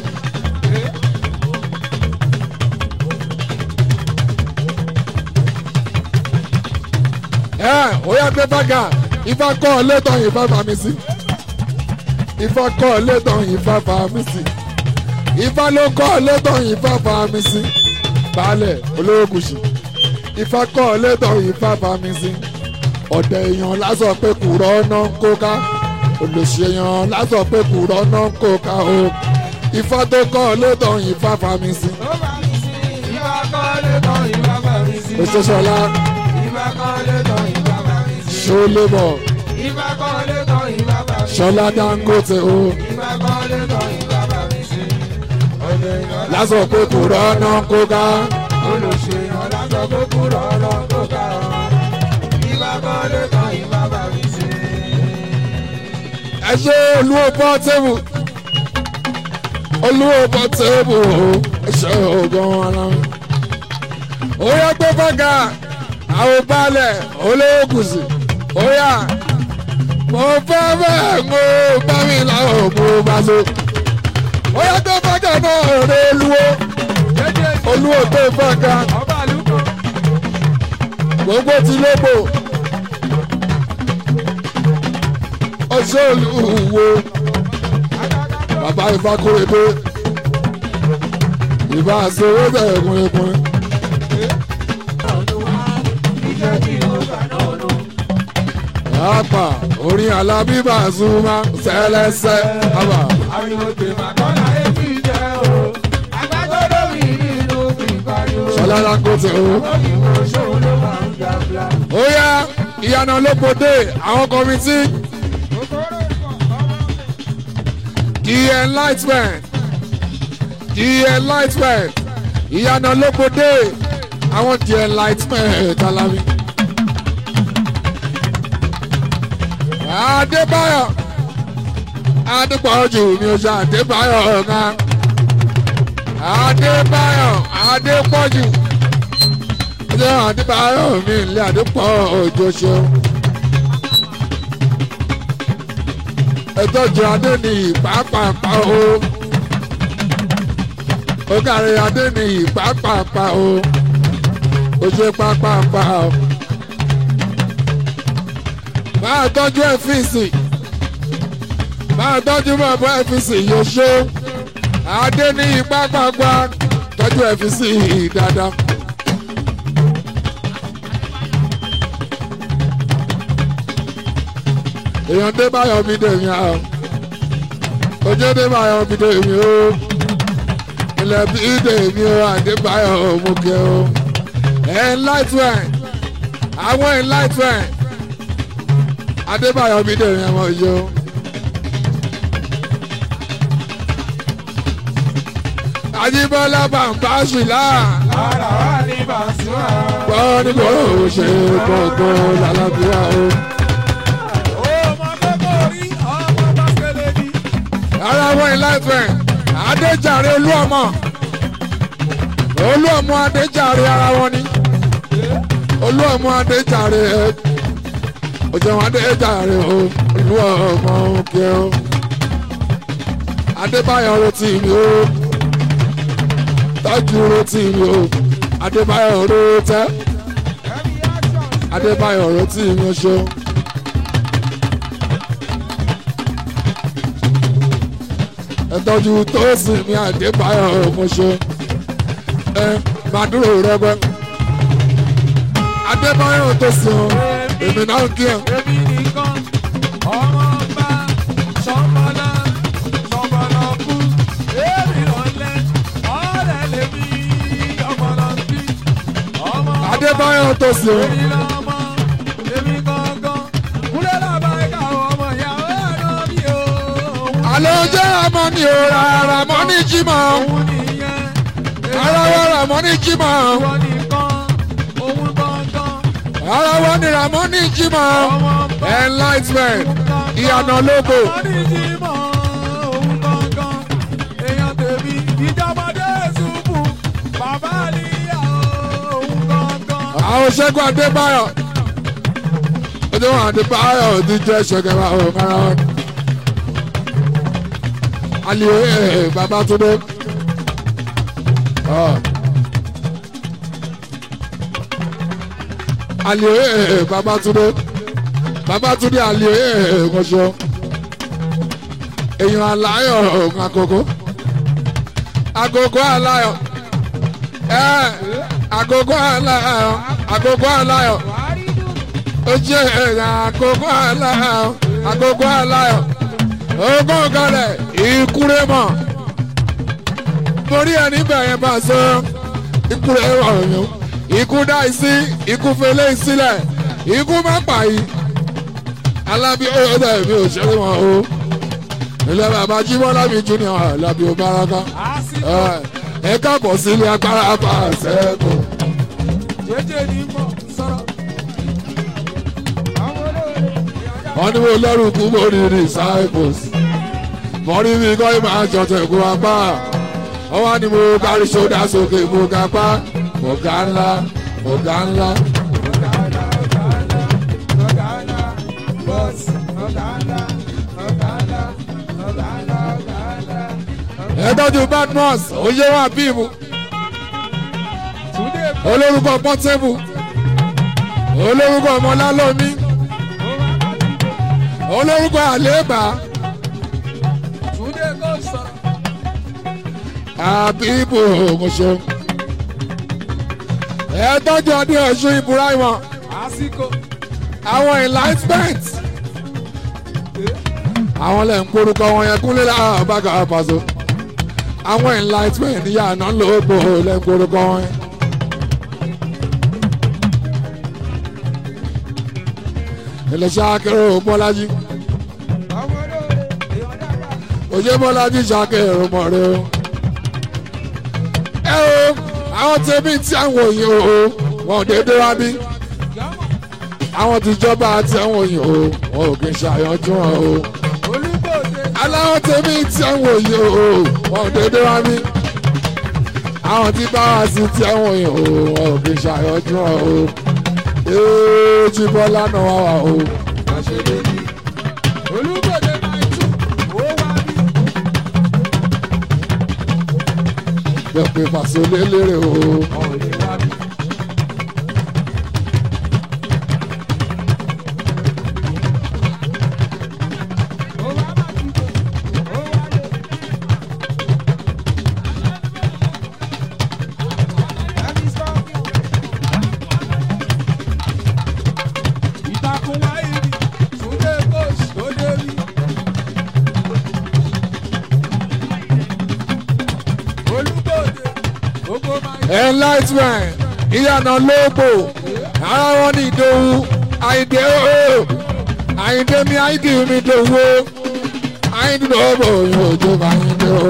ẹ ó yá pé fọ́gà ifá kọ́ ọ létọ̀ yìí fá fà mí sí. ifá kọ́ ọ létọ̀ yìí fá fà mí sí. ifá ló kọ́ ọ létọ̀ yìí fá fà mí sí. baálẹ̀ olówó kùsì. ifá kọ́ ọ létọ̀ yìí fá fà mí sí. ọ̀dẹ̀ èèyàn lásán pé kùrọ̀ ọ̀nà ń kó ká olùṣèyàn lásán pé kùrọ̀ náà kó ká o ifá tó kọ́ létọ̀ ifá fami sí. ó bá mi sí ìbá kọ́ lé tán ìbá bá mi sí. òṣèṣọlá ìbá kọ́ lé tán ìbá bá mi sí. ṣọlẹ́bọ̀ ìbá kọ́ lé tán ìbá bá mi sí. ṣọlá dangote o ìbá kọ́ olùṣèyàn lásán pé kò rọ́nà kó ká. olùṣèyàn lásán kó kúrò ọlọ́kọ̀ ká ìbá kọ́lé kan ìbá bá mi ṣe. ẹ ṣe olúwo pọ́tébù olúwo pọ́tébù ẹ ṣe ògùn ara mi. ó yẹ gbé fọ́gà àwọn balẹ̀ olówó kùsì ó yà mo fẹ́ bẹ́ẹ̀ mo bá mi láwọn mo bá so. ó yẹ gbé fọ́gà náà rẹ olúwo jẹ́jẹ́ olúwo gbé fọ́gà ọba àlùkò gbogbo ti lóbò ọṣẹ olúwo bàbá ìfakúrẹ́dé ìbá àṣewé bẹ̀rẹ̀ kúnlẹ̀kúnlẹ̀. iṣẹ́ tí mo gbà náà nù. Àpà orin alábíbà súnmọ́ sẹ́lẹ́sẹ́ àbà. ariwo pè má kọ́lá èmi jẹ́ o agbágbọ́dọ̀ mi nínú mi pariwo. Ṣọlá kò tẹ̀ o. òyìnbó ṣòwò ló máa ń ga bla. Ó yá ìyànà lóbodè àwọn kọ́mítì kòkòrò pọ̀ ọmọ the enlightenment the enlightenment ìyànà lóbodè àwọn the enlightenment alámi. Adébáyọ̀ Adépọ̀jù mi ò ṣe Adébáyọ̀ ọ̀gá. Adébáyọ̀ Adépọ̀jù ṣé Adébáyọ̀ mi ilé Adépọ̀ òjò ṣeun. ẹtọ́jú adé ní ìpápàpá o ó kárí adé ní ìpápàpá o ó ṣe pápápá o. máa tọ́jú ẹ́fíìsì máa tọ́jú bàbá ẹ́fíìsì yóò ṣe adé ní ìpápàpá tọ́jú ẹ́fíìsì dáadáa. èèyàn dé báyọ̀ mi dè mí àwọn ojú dé báyọ̀ mi dè mí o ilẹ̀ bí dè mí o àdébáyọ̀ mo kẹ́ o enlightenment àwọn enlightenment adébáyọ̀ mi dè mí ọmọ yìí o. Ajíbọ́lá bàbá ṣìlá ara wa ní bàṣúà. gbọ́ nígbà ó ṣe gbogbo lálàbíà o. ọmọ kókó rí ọmọ bàkẹ́lẹ́ ní. ara wọn enlightenment adéjàre olúọmọ olúọmọ adéjàre ara wọn ni olúọmọ adéjàre ẹ òjòwò adéjàre o olúọmọ òkè o adébáyọ̀ rotí mi o tọ́jú rotí mi o adébáyọ̀ rotẹ́ adébáyọ̀ rotí mi o ṣeun. ẹtọ́jú tó sì ní àdébáyọ̀ ọmọṣẹ́ ẹ màdúró rẹpẹ adébáyọ̀ tó sì hàn èmi náà ń kí ẹ. èmi nìkan ọmọ ọba sọmọlá sọmọlá kú èmi lọlẹ ọ̀rẹ́ lèmi ọmọlá bí ọmọ ọba adébáyọ̀ tó sì hàn èmi lọmọ èmi gangan kúlẹ̀ làbá ẹ̀ka ọmọ ìyàwó ẹ̀rọ mi ò àlọ́ jẹ́ àmọ́ ni ò rárá mọ́ ní jímọ̀ òun nìyẹn ara wa rà mọ́ ní jímọ̀ ìwọ nìkan òun gangan ara wa ni rà mọ́ ní jímọ̀ ọmọ ọba. enlightenment ìyànà lógo Onídìímọ̀ òun gangan, èèyàn tèmi ìjọmọdé ṣubú, bàbá àlìyá òun gangan. àwọn ṣẹ́gun adébáyọ̀ ọjọ́ wọn adébáyọ̀ ti jẹ́ ṣẹ̀kẹ̀rẹ̀ àwọn ọ̀gára wọn. aliyo ee babatunde ọ aliyo ee babatunde babatunde aliyo ee kọsọ èèyàn aláyọ̀ ọ̀hún àkókò àkókò aláyọ̀ ẹ àkókò aláyọ̀ àkókò aláyọ̀ ó jẹ́ ẹ̀yà àkókò aláyọ̀ àkókò aláyọ̀ ogún kalẹ̀ ìkúrẹ́ mọ̀ torí ẹ̀ níbẹ̀ yẹn bá sọ ìkúrẹ́ ọ̀yàn ikú dá sí ikú fẹlẹ́ sílẹ̀ ikú má pa yìí alábí ọ̀dọ̀ mi ò ṣeré wọn o ilé bàbá jíbọ́lá mi junior alábí obaraka àsìkò ẹ káàbọ̀ sílé agbára pàṣẹ kò. jẹjẹ ní mọ̀ sọ̀rọ̀. àwọn olóore ìyànjá wọ́n ní mo lẹ́rù kú mo rí disciples mo rí mi kọ́ ìmọ̀ àjọtẹ̀ kú apá wọ́n wá ní mo kárí sódà sókè mo ga pa mo ga ńlá mo ga ńlá. ọ̀gá ńlá ọ̀gá ńlá ọ̀gá ńlá bọ́ọ̀sì ọ̀gá ńlá ọ̀gá ńlá ọ̀gá ńlá ọ̀gá ńlá. ẹ tọ́jú badmus oyè wà bíìmù túndé olórúkọ pọ́tẹ́bù olórúkọ ọmọlálọ́mí olórúkọ àléébà túndé kò sọ̀rọ̀. àbíbù ògùnṣe ẹ tọ́jú ọdún ọ̀ṣun ibrahima àsìkò àwọn enlightenment àwọn lè ń korúkọ wọn yẹn kúnlé láàbàgà àpàṣọ àwọn enlightenment ní yàrá lóògbò lè ń korúkọ wọn yẹn. iléeṣẹ́ akérò bọ́lájí àwọn olóore ìyànjá bá. òye bọ́lájí ṣàkérò mọ̀rẹ́ o. ẹ o àwọn tẹ̀mí tí àwọn òyìn o wọn ò dédé wá bí àwọn tìjọba àti àwọn òyìn o wọn ò kì í ṣàyànjú wọn o. olùgbòde aláwọ̀ tẹ̀mí tí àwọn òyìn o wọn ò dédé wá bí àwọn tí bá wá sí tí àwọn òyìn o wọn ò kì í ṣàyànjú wọn o. ee jí bọ́lá náà wá wà o. àṣeyẹyẹ olùgbòde máa tún ó wá bí. bẹ́ẹ̀ pé pàṣẹ lélẹ́rẹ̀ o. ọ̀lẹ́ wá bí. ó wá má dìbò ó wá lé. ẹni sọ ìtàkùn wáyé ni túndé kóòsì tó dé rí. olùgbòde gbogbo máa ń enlightenment ìyànà lóògbò ara wọn ní ìdòwú àìdè ooo àìdè mi àìdè mi dòwú àìdè lóògbò yóò jó bá àìdè o.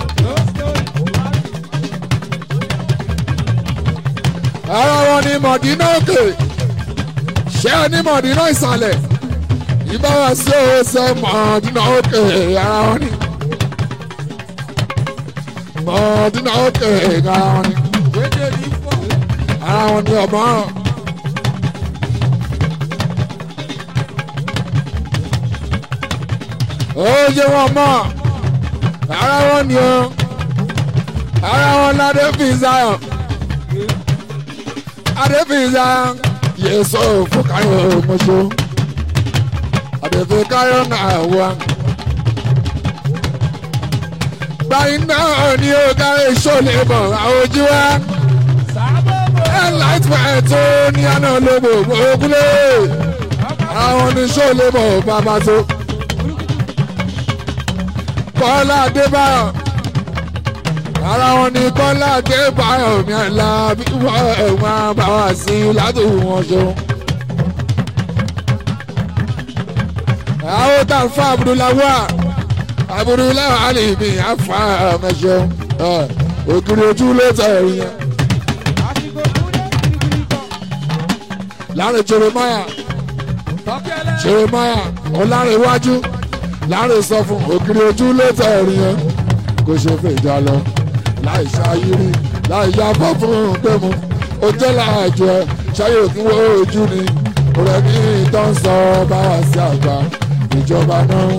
ara wọn ní mọ̀dínà òkè ṣé ẹ ní mọ̀dínà ìsàlẹ̀ ìbára sí òsè mọ̀dínà òkè ara wọn ní mọ̀dínà òkè ara wọn ní Dédé ní fọ́. ara wọn ní ọmọ oye wọn mọ ara wọn ní o ara wọn ládé fi zion adé fi zion yéésù fúkàyọ mọṣọ adé fi káyọ náà wá báyìí náà ni ó kárí sólè bọ̀ àwọn ojú wa enlightenment tó ní àná lóbò ògúnlé àwọn oníṣẹ́ olébò bàbá tó kọ́lá adébáyọ̀ ara wọn ni kọ́lá adébáyọ̀ mi àlá bí wọ́n ẹ̀wọ̀n bá wà sí ládùúgbò wọn ṣe. àwọn tá a fa abudulawa abudulawa alimi afa mẹsẹ ògiri ojú ló tẹ̀ ẹ̀yìn yẹn. Àsìkò kúndé kìrìkìrì kan. láàrin jeremiah Tọ́kẹ́lẹ́. jeremiah ọlárẹ̀wájú láàrin sọ fún òkiri ojú létà ẹ̀rín yẹn kò ṣe fèjà lọ láì ṣayírí láì yábọ̀ fún gbẹ̀mú ó jẹ́ láàjọ ẹ ṣáyé òkú wo ojú ni rẹ̀ ní ìtàn sọ bá wà sí àgbà ìjọba náà.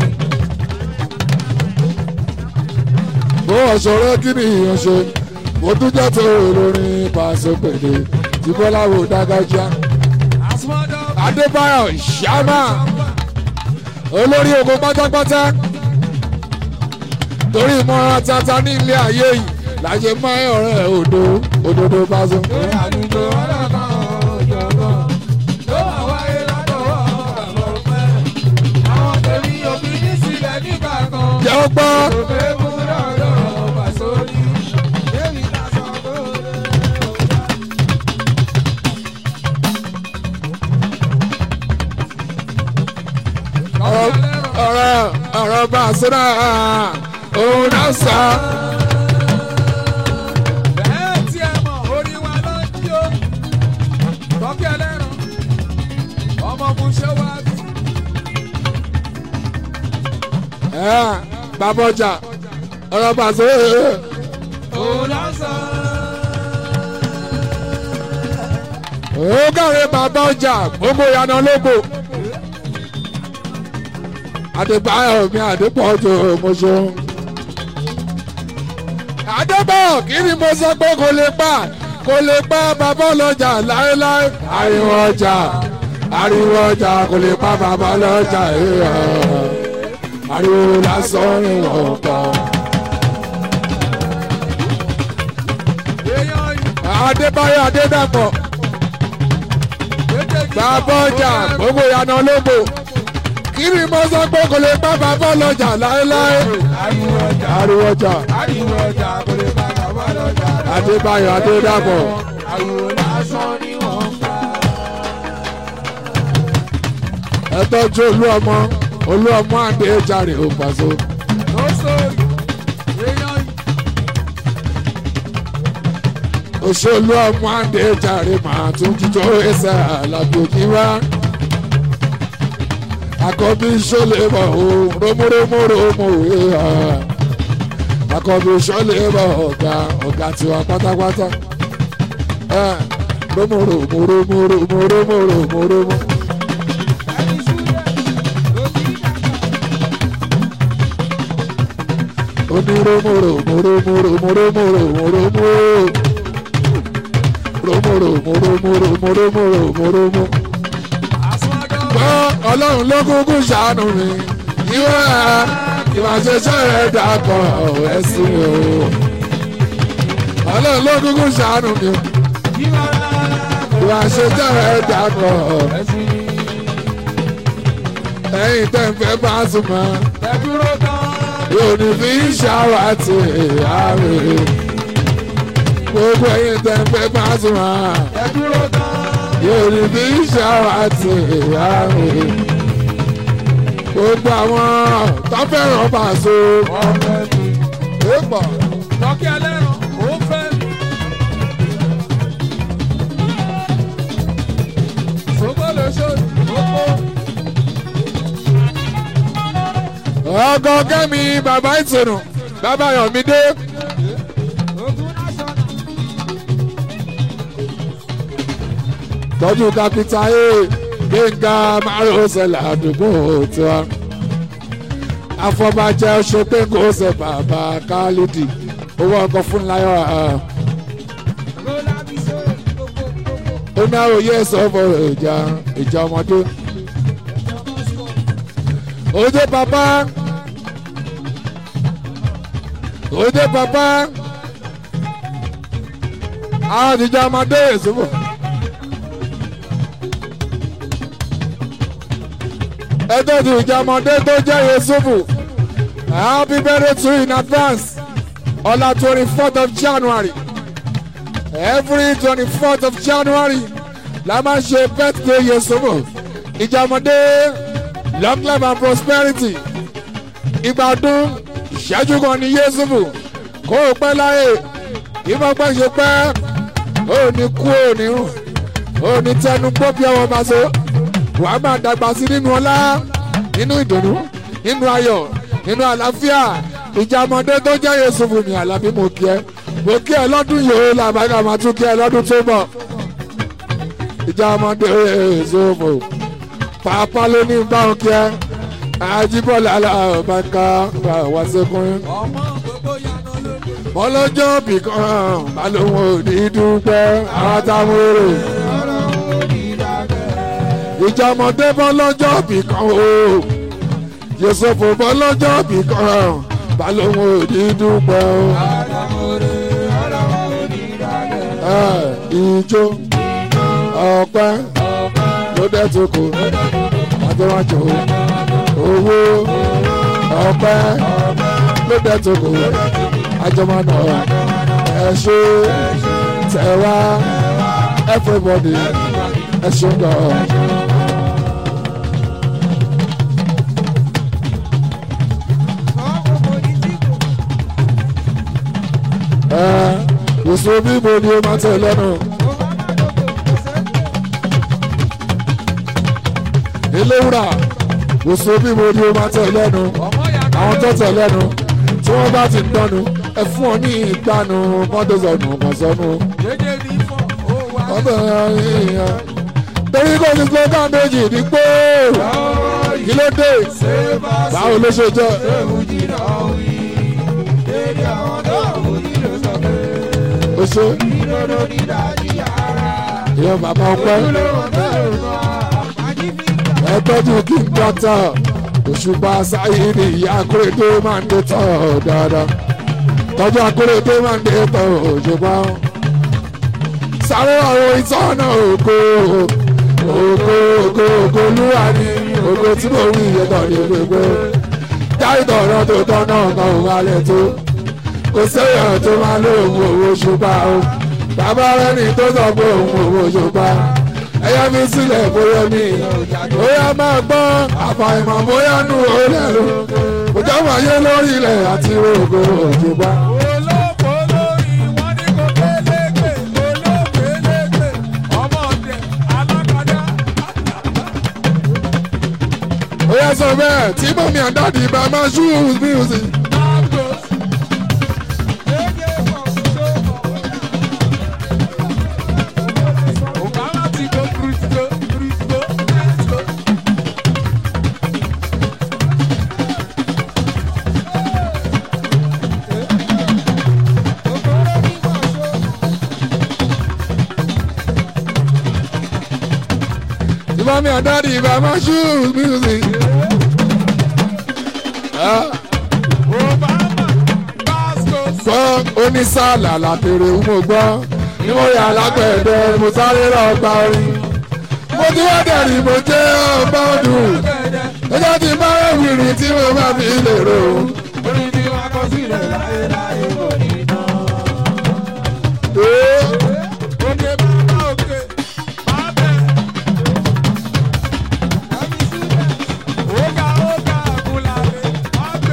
bó ọ̀ṣọ́rẹ́ kí ni ìyẹn ṣe mo tún jẹ́ tó olórin pàṣẹ pèlè tí bọ́lá wo dágájá Àsùnmọ́dọ́. adébáyọ̀ ṣámà olórí ogun pátápátá torí ìmọ̀ràn tata ní ilé ayé yìí láṣẹ máa ń ọ̀rẹ́ òdo òdodo bá so. Lórí àdúgbò ọlọ́kan òjọ̀gbọ́n. Ló wà wáyé látọwọ́ àbọ̀ pẹ́. Àwọn tèmi òbí ní sílẹ̀ nígbà kan. jẹ́ ó gbọ́ Òfé mú lọ́dọ̀ ọ̀bà sórí. Débi ta sọ pé ó lè ọ̀gá. ọ̀rọ̀ ọ̀rọ̀ ọ̀rọ̀ bá a sọ́dọ̀ òun náà sọ. bẹ́ẹ̀ tí ẹ mọ̀ orí wa ló ń jí o tọ́kí ẹlẹ́ran ọmọ muṣẹ́ wa bí. ẹ bàbá ọjà ọ̀rọ̀ bá a sọ́dọ̀ òun ló ń sọ. òun kàwé bàbá ọjà gbogbo ìyànà lóko. Adébáyọ̀ mi Adépọ̀ tó mo ṣeun. Adébọ̀ kí ni mo sọ pé kò lè pa kò lè pa bàbá ọlọ́jà láéláé. Ariwo ọjà ariwo ọjà kò lè pa bàbá ọlọ́jà ìhà. Ariwo lásán ni wọ́n pa. èèyàn yìí Adébáyọ̀ Adédàpọ̀ méjèèjì bàbá ọjà gbogbo ìyànà ológbò. Kí ni mo sọ pé kò lè pa bàbá ọlọ́jà láéláé. ariwo ọjà Ariwo ọjà ariwo ọjà kò lè bá bàbá lọ́jà. Adébáyọ̀ Adédàpọ̀. ariwo lásán ni wọ́n ń pa. ẹ tọ́jú olú ọmọ olú ọmọ àdé jàre ó pàṣẹ. ló sórí èèyàn yìí òṣèlú ọmọ àdé jàre màá tún jíjọ ẹsẹ̀ àlàbòjì wá. àkọ́bí ṣọlẹ̀ bọ̀ ó rómúrómúrómú òwe hà. àkọ́bí ṣọlẹ̀ bọ̀ ọ̀gá ọ̀gá tiwa pátápátá. ẹ rómúrómúrómúrómúrómúrómúrómú. ẹni súlẹ̀ ló ti ń dàgbà. onírúurú àsọdọ̀ gbọ́ ọlọ́run ló kúkú ṣàánú mi ìwọ ìwà ṣẹṣẹ rẹ dàpọ̀ ẹ̀sìn o ọlọ́run ló kúkú ṣàánú mi ìwà ìwà ṣẹṣẹ rẹ dàpọ̀ ẹ̀sìn ẹ̀yìn tẹ̀ ń fẹ́ bá sùn mọ́ ẹ̀dúró tán. yóò ní fi ń ṣàwátì àárẹ̀ gbogbo ẹ̀yìn tẹ̀ ń fẹ́ bá sùn mọ́. ẹ̀dúró tán. yóò bí ṣàwátì àárẹ̀ gbogbo àwọn tó fẹ́ràn Paso ọ̀fẹ́ mi. èèpọ̀ tọ́kí ẹlẹ́ran ó fẹ́ mi. sọ́kòlò ṣòdì ó kó. ọkọ kẹ́mi bàbá ìtùnú bàbá Yọ̀mídé ogun násọ̀nà. tọ́jú kápítà a gbẹ̀ngà márùnsẹ̀lẹ̀ àdúgbò tiwa afọbajẹ ṣe pé kò ṣe bàbá kálídì owó ọkọ̀ fún láyọ̀ lọ́la bí sọ́ọ̀ gbogbo gbogbo. ó ní àròyé sọ́fọ̀ ìjà ìjà ọmọdé òde bàbá òde bàbá àwọn ìjà ọmọdé ìṣòfò. ẹjọ́ ti ìjà ọmọdé tó jẹ́ Yusufu happy birthday to you in advance ọ̀la twenty fourth of January every twenty fourth of January la máa ń ṣe birthday Yusufu ìjà ọmọdé long life and prosperity ìgbà ọdún ìṣẹ́jú kan ní Yusufu kó o pẹ́ láyè ìmọ̀ pẹ́ ṣe pẹ́ ó ní kú ó ní rùn ó ní tẹnu gbọ́ bí ọwọ́ bá so wàá máa dàgbà sí nínú ọlá nínú ìdùnnú nínú ayọ̀ nínú àlàáfíà ìjà ọmọdé tó jẹ́ Yusufu mi Àlàbí mo kí ẹ mo kí ẹ lọ́dún yìí ó làbáyà máa tún kí ẹ lọ́dún tó bọ̀ ìjà ọmọdé Yusufu pàápàá ló ní báwọn kí ẹ Àjíbọ́lá alábàáká wá sékùnrin ọmọ gbogbo yànnà lóde. ọlọ́jọ́ bìkan balùwọ̀n ò ní dúpẹ́ àwọn táwọn èrò ọ̀rọ̀ òní dàgbẹ́. ìjà ọmọdé bọ́ lọ́jọ́ bìkan o Yusufu bọ́ lọ́jọ́ bìkan balùwọ̀n ò ní dúpẹ́ o. ọ̀rọ̀ òní ọ̀rọ̀ òní dàgbẹ́. Ẹ, ijó ọpẹ́ ló dé tó kù àtẹwájú owó ọpẹ́ ló dé tó kù àjọmọ́nà ẹ ṣé tẹ̀wá everybody ẹ ṣé gan. ẹ òṣù bíbo ni ó máa tẹ̀ lẹ́nu. eléwúrà òṣù bíbo ni ó máa tẹ̀ lẹ́nu. àwọn tó tẹ̀ lẹ́nu tí wọ́n bá ti dánu ẹ fún ọ ní ìgbanu mọ́tò sọnù mọ̀sánù. ọbẹ̀ yẹn torí kò ní slogan méjì ní pé kí ló dé báwo ló ṣe jẹ́. ó ṣe ìyẹn bàbá ọpẹ́ ẹ tọ́jú kí n dọ́tà òṣùpá sáyìnì ìyá akérèdé máa ń dé tọ̀ dáadáa tọ́jú akérèdé máa ń dé tọ̀ òṣùpá sáré àwọn ìtọ́nà ògo ògo ògo ògo olúwa ni ògo tí mo wí ìyẹ́tọ̀ ní gbogbo jáì tọ̀rọ̀ tó tọ́nà kan ò wálẹ̀ tó kò séèyàn tó máa lóògùn owó ṣùpá o bàbá rẹ ní tó sọ pé òun owó ṣùpá ẹyẹ mi sílẹ̀ bóyá mi bóyá máa gbọ́ àfàìmọ̀ bóyá nù ó lẹ́nu kò jọ́ wọ́n yé lórí ilẹ̀ àti rògbò òṣùpá. ó yẹ sọ bẹ́ẹ̀ tí mọ̀mí àdáàdì bá máa ṣú music. Mami and daddy by my shoes music. Gbọ́ onísàlà làtèrè mo gbọ́ ní mo yà lágbẹ̀dẹ mo sáré lọ gba orin. Mo ti wá dẹ̀rì mo jẹ́ ọba ọdún. Ẹjọ́ ti bá ẹ̀wìrì tí mo bá fi lè rò. Orin tí wọ́n kọ sílẹ̀ láyé láyé kò ní tán. Ee, Òkè bàbá òkè, bàbá ẹ̀mí sílẹ̀. Óga óga àgùnlàlẹ̀, bàbá.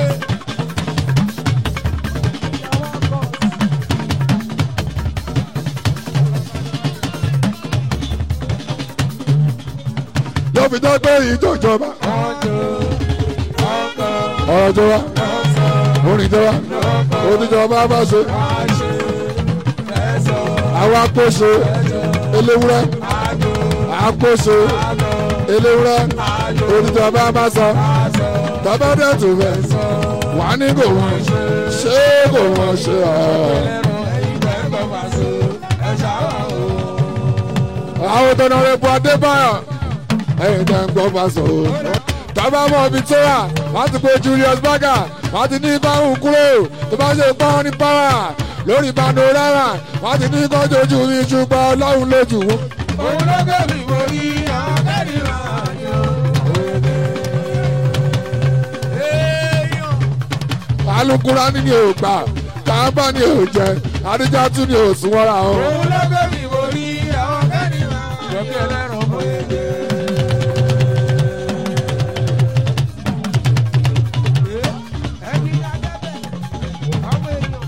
Yóò fi dán pé ìjọ ìjọba. Ọjọ́ ọkọ̀ Ọ̀rọ̀ tó wá, lọ́sọ̀ orin tó wá, oníjọba bá ṣe. àṣẹ ẹ̀sọ̀ Àwa kóso eléwúrẹ́, àgọ́ àkóso àgọ́ eléwúrẹ́, oníjọba bá sọ. àṣọ Tọ́ba dẹ̀ tó bẹ̀ wà ní kò wọ́n ṣé kò wọ́n ṣe ọ̀. ẹ̀rọ ẹ̀yìn bẹ́ẹ̀ bá so ẹ̀ṣá wà o. Àwọn tọ́nà rẹ̀ bu Adébáyọ̀ ẹ̀yìn tẹ̀ ń gbọ́ fásọ o. Tọ́ba mọ̀ ibi tó wà, wọ́n ti pe Julius Berger, wọ́n ti ní báwùn kúrò, tó bá ṣe pọ́n ní pàwà lórí panorama, wọ́n ti ní kọ́jọ́ ojú mi ṣùgbọ́n ọlọ́run lójú wọn. òun ló gbé mi borí àwọn kẹ́rì máa yọ. èèyàn Alukura ni ni ò gbà, Kàábà ni ò jẹ, Adijatu ni ò sún wọ́ra o. òun ló gbé mi borí àwọn kẹ́rì máa yọ. jọ́kí ẹlẹ́rọ mọ èdè. ẹni adábẹ́ ọmọ èèyàn.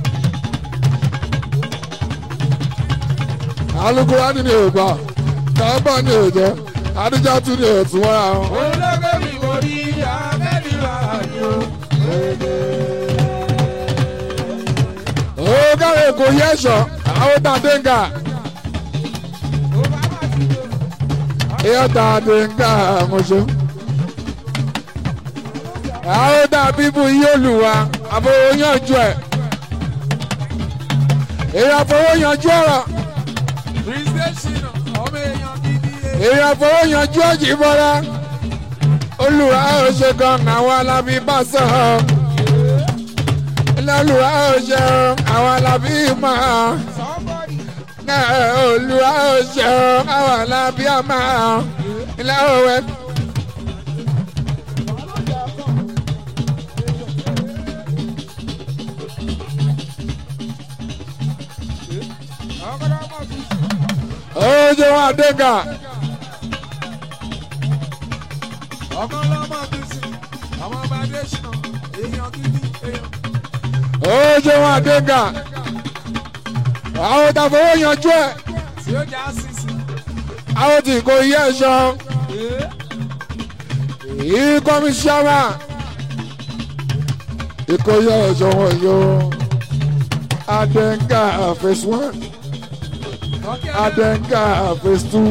Alukura ni ni ò gbà, Kàábà ni ò jẹ, Adijatu ni ò sún wọ́ra o. òun ló gbé mi borí àwọn kẹ́rì máa yọ. Ó káre kò yẹ ẹ̀ṣọ́, àwọn tàdéǹgà. ó bá bá ti lò. Ìyá tàdéǹgà mọ̀ṣọ́. Àwọn dàbí bu iye olùwà, àfọwọ́ yanjú ẹ̀. Èyí àfọwọ́ yanjú ọ̀rọ̀. Presentation ọmọ èèyàn gidi ẹ̀. Èyí àfọwọ́ yanjú ọ̀jì bọ́lá. Olùwà ó ṣe gan àwọn alábí bá sọ̀rọ̀. Ilé olùwà ó ṣe àwọn alábí máa. Somebody Náà olùwà ó ṣe àwọn alábí máa. Ilé òwe. ọkọ̀dọ̀ ọmọ mi. Ojo Adega. ọkọ̀ lọ́mọ mi sí. ọmọ ọba Adésínà èèyàn gidi èèyàn. Ojo Adega. àwọn tàfọwọ́ yanjú ẹ̀ tí ó já sísì. àwọn tí kò yẹ ẹ̀ṣọ́ yìí kọ́míṣọ́mà ìkóyè ẹ̀ṣọ́ wọn yóò adenga phase one adenga phase two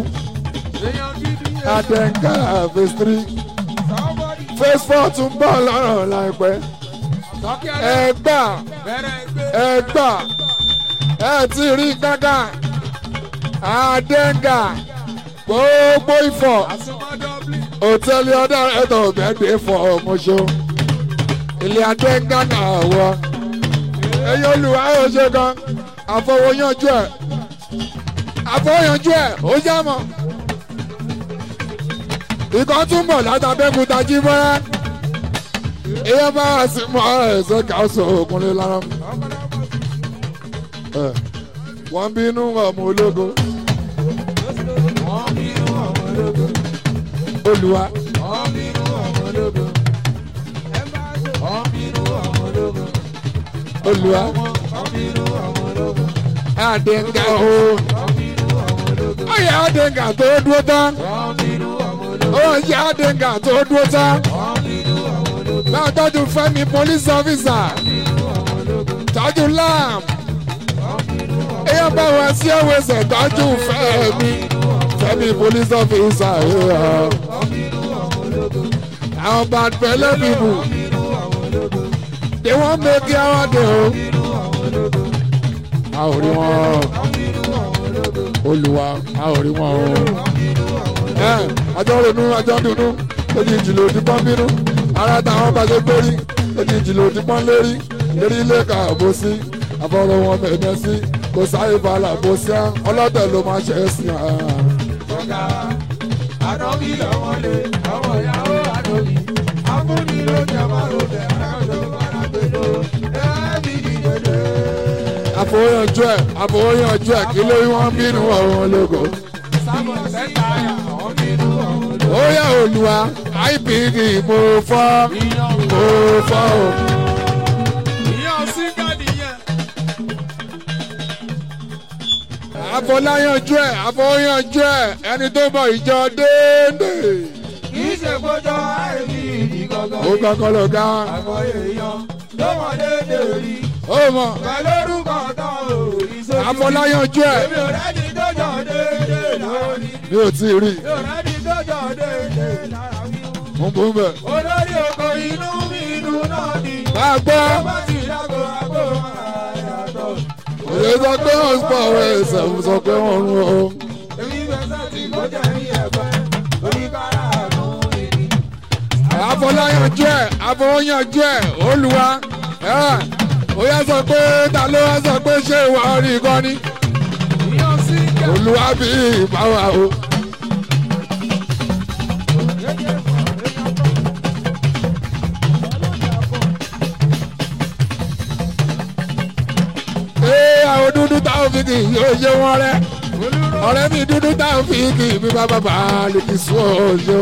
adenga phase three phase four tún bọ̀ lọ́rọ̀ láìpẹ́ ẹ gbà ẹ gbà ẹ ti rí gángan adenga gbogbo ifọ̀ hòtẹ́ẹ̀lì ọ̀dà ẹ̀tọ́ ọ̀gbẹ́gbẹ́ fọ ọmọṣọ́ ilé adenga náà wọ ẹ̀yin olùwà ẹ̀ ṣe kan àfọwọ́yanjú ẹ̀ àfọwọ́yanjú ẹ̀ ó yá mọ́ ìkan tún bọ̀ látàbẹ́kúta jí mọ́ra ìyẹn bá wà sí mọ́ ẹ̀sẹ̀ káṣọ òkúnlé lára mi. Ẹ̀, wọ́n bínú ọmọ ológo olùwà olùwà àdéǹgà o ọyẹ àdéǹgà tó dúró tán ọyẹ àdéǹgà tó dúró tán náà tọ́jú fẹ́mi police officer tọ́jú lam èèyàn bá wá sí ẹ̀wẹ̀sẹ̀ tọ́jú fẹ́mi fẹ́mi police officer yeah. àwọn bad belle people they wan make yawa dey o a ò rí wọn olùwà a ò rí wọn o ẹ àjọ ronú àjọ dùnú èyí ìjìnlẹ̀ òdì pọ́n bínú ara táwọn bá ṣe gbórí èyí ìjìnlẹ̀ òdì pọ́n lérí lérí ilé ká bó sí àfọwọ́ wọn mẹ́mẹ́ sí kò sáyé balà bó sí á ọlọ́tẹ̀ ló máa ṣe é sí á. Ọ̀gá àdọ́bí lọ́mọdé ọmọ ìyàwó àdọ́bí afúnni ló jẹ márùn bẹ̀ arájọ arágbèdó ẹ̀ẹ́dì dìde. àfọwọ́yànjú ẹ̀ àfọwọ́yànjú ẹ̀ kí lórí wọn bínú ọ̀run ológo. Sábọ̀ sẹ́ta àwọn bínú ọ̀hún ló. ó yẹ olùwà IPD mo fọ́ mo fọ́ o. Ìyá sígádì yẹn. àfọláyànjú ẹ̀ àfọwọ́yànjú ẹ̀ ẹni tó bọ̀ ìjọ déédéé. Kì í ṣe kójọ àìní ìdí gangan. ó kọ́kọ́ lọ ká Àgọ́ èèyàn ló mọ̀ déédéé rí. ó mọ̀ Pẹ̀lú orúkọ tán ò rí sójú. àfọláyànjú ẹ̀ Èmi ò rẹ́ni tó jọ déédéé lára mi. mi ò tí ì rí Mi ò rẹ́ni tó jọ déédéé lára mi. mo bú bẹ̀. Olórí oko inú mi inú náà ni. bá a gbọ́ Tó bá ti dágò àgbo máa yàtọ̀. òye sọ pé wọ́n pọ̀ wẹ̀ ẹsẹ̀ mo sọ pé wọ́n rún o. Èmi fẹsẹ̀ tí kò jẹ́ ní ẹ̀fẹ́. Oníkàrà àánú mi ni. àfọláyànjú ẹ̀ àfọwọ́yànjú ẹ̀ olùwà ẹ̀ ó yẹ sọ pé ta ló wá sọ pé ṣé ìwà rí i kọ́ ni Ìyá sígá. olùwà bí ìbáwá o. ee àwọn dúdú táwọn fi kì í yóò ṣe wọn rẹ ọ̀rẹ́ mi dúdú táwọn fi kì í bí bàbá bá lè kì í sún ọjọ́.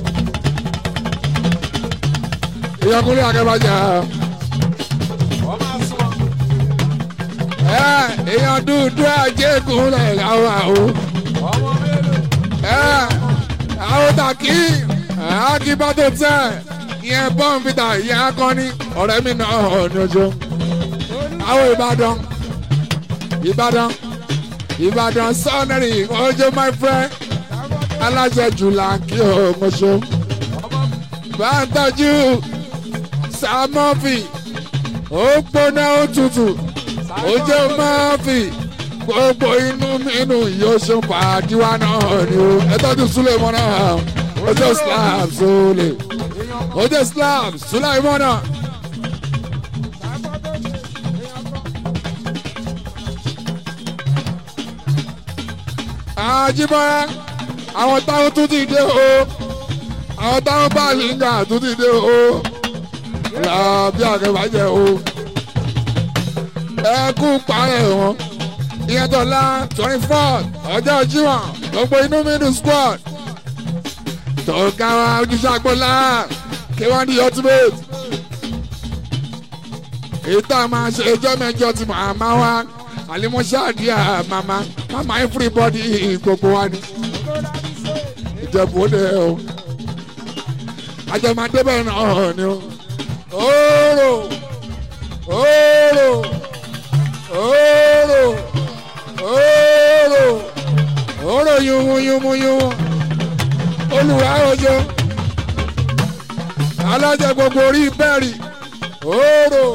ìyọkùnrin akẹ́bàjá Wọ́n máa sún. ẹ èèyàn dúdú àjẹkùn rẹ̀ láwọn àwọn Ọmọ mélòó? ẹ àwọn tàkì akíbátò tẹ ìyẹn bọ́ǹfìtà ìyẹn akọni ọ̀rẹ́ mi náà hàn ní ọjọ́ àwọn ìbàdàn ìbàdàn ìbàdàn sọ́ọ̀nẹ́rì ọjọ́ my friend aláṣẹ jùlá kí o mọ̀ṣọ́ bá ń tọ́jú sàmọ́fì ó gbóná ó tutù ó jẹ́ mọ́fì gbogbo inú inú yóò ṣe pàdíwá náà ni o ẹ tọ́jú súlẹ̀ mọ́ náà ó jẹ́ slab súlẹ̀ ó jẹ́ slab súlẹ̀ mọ́ náà. àjìmọ́ra àwọn táwọn tún ti dé o àwọn táwọn bá lìngà tún ti dé o làbí àkẹ́bàjẹ́ o ẹ kú parẹ́ wọn ìyẹn tọ́lá twenty four ọjọ́ jíwọ̀n gbogbo inú mídùn squad tọ́ka wa ojúṣe àgbọ̀lá kí wọ́n di ultimate èyí tá a máa ṣe ẹjọ́ mẹ́jọ tí màá máa wá alimọ́ṣáàdìyà màmá màmá everybody gbogbo wa ni ìjẹ̀bú ó dé o àjẹmọ́dé bẹ́ẹ̀ náà ni o ooro ooro ooro ooro ooro yumu yumu yumu olùwà ojo alájẹ gbogbo orí bẹ́ẹ̀rì ooro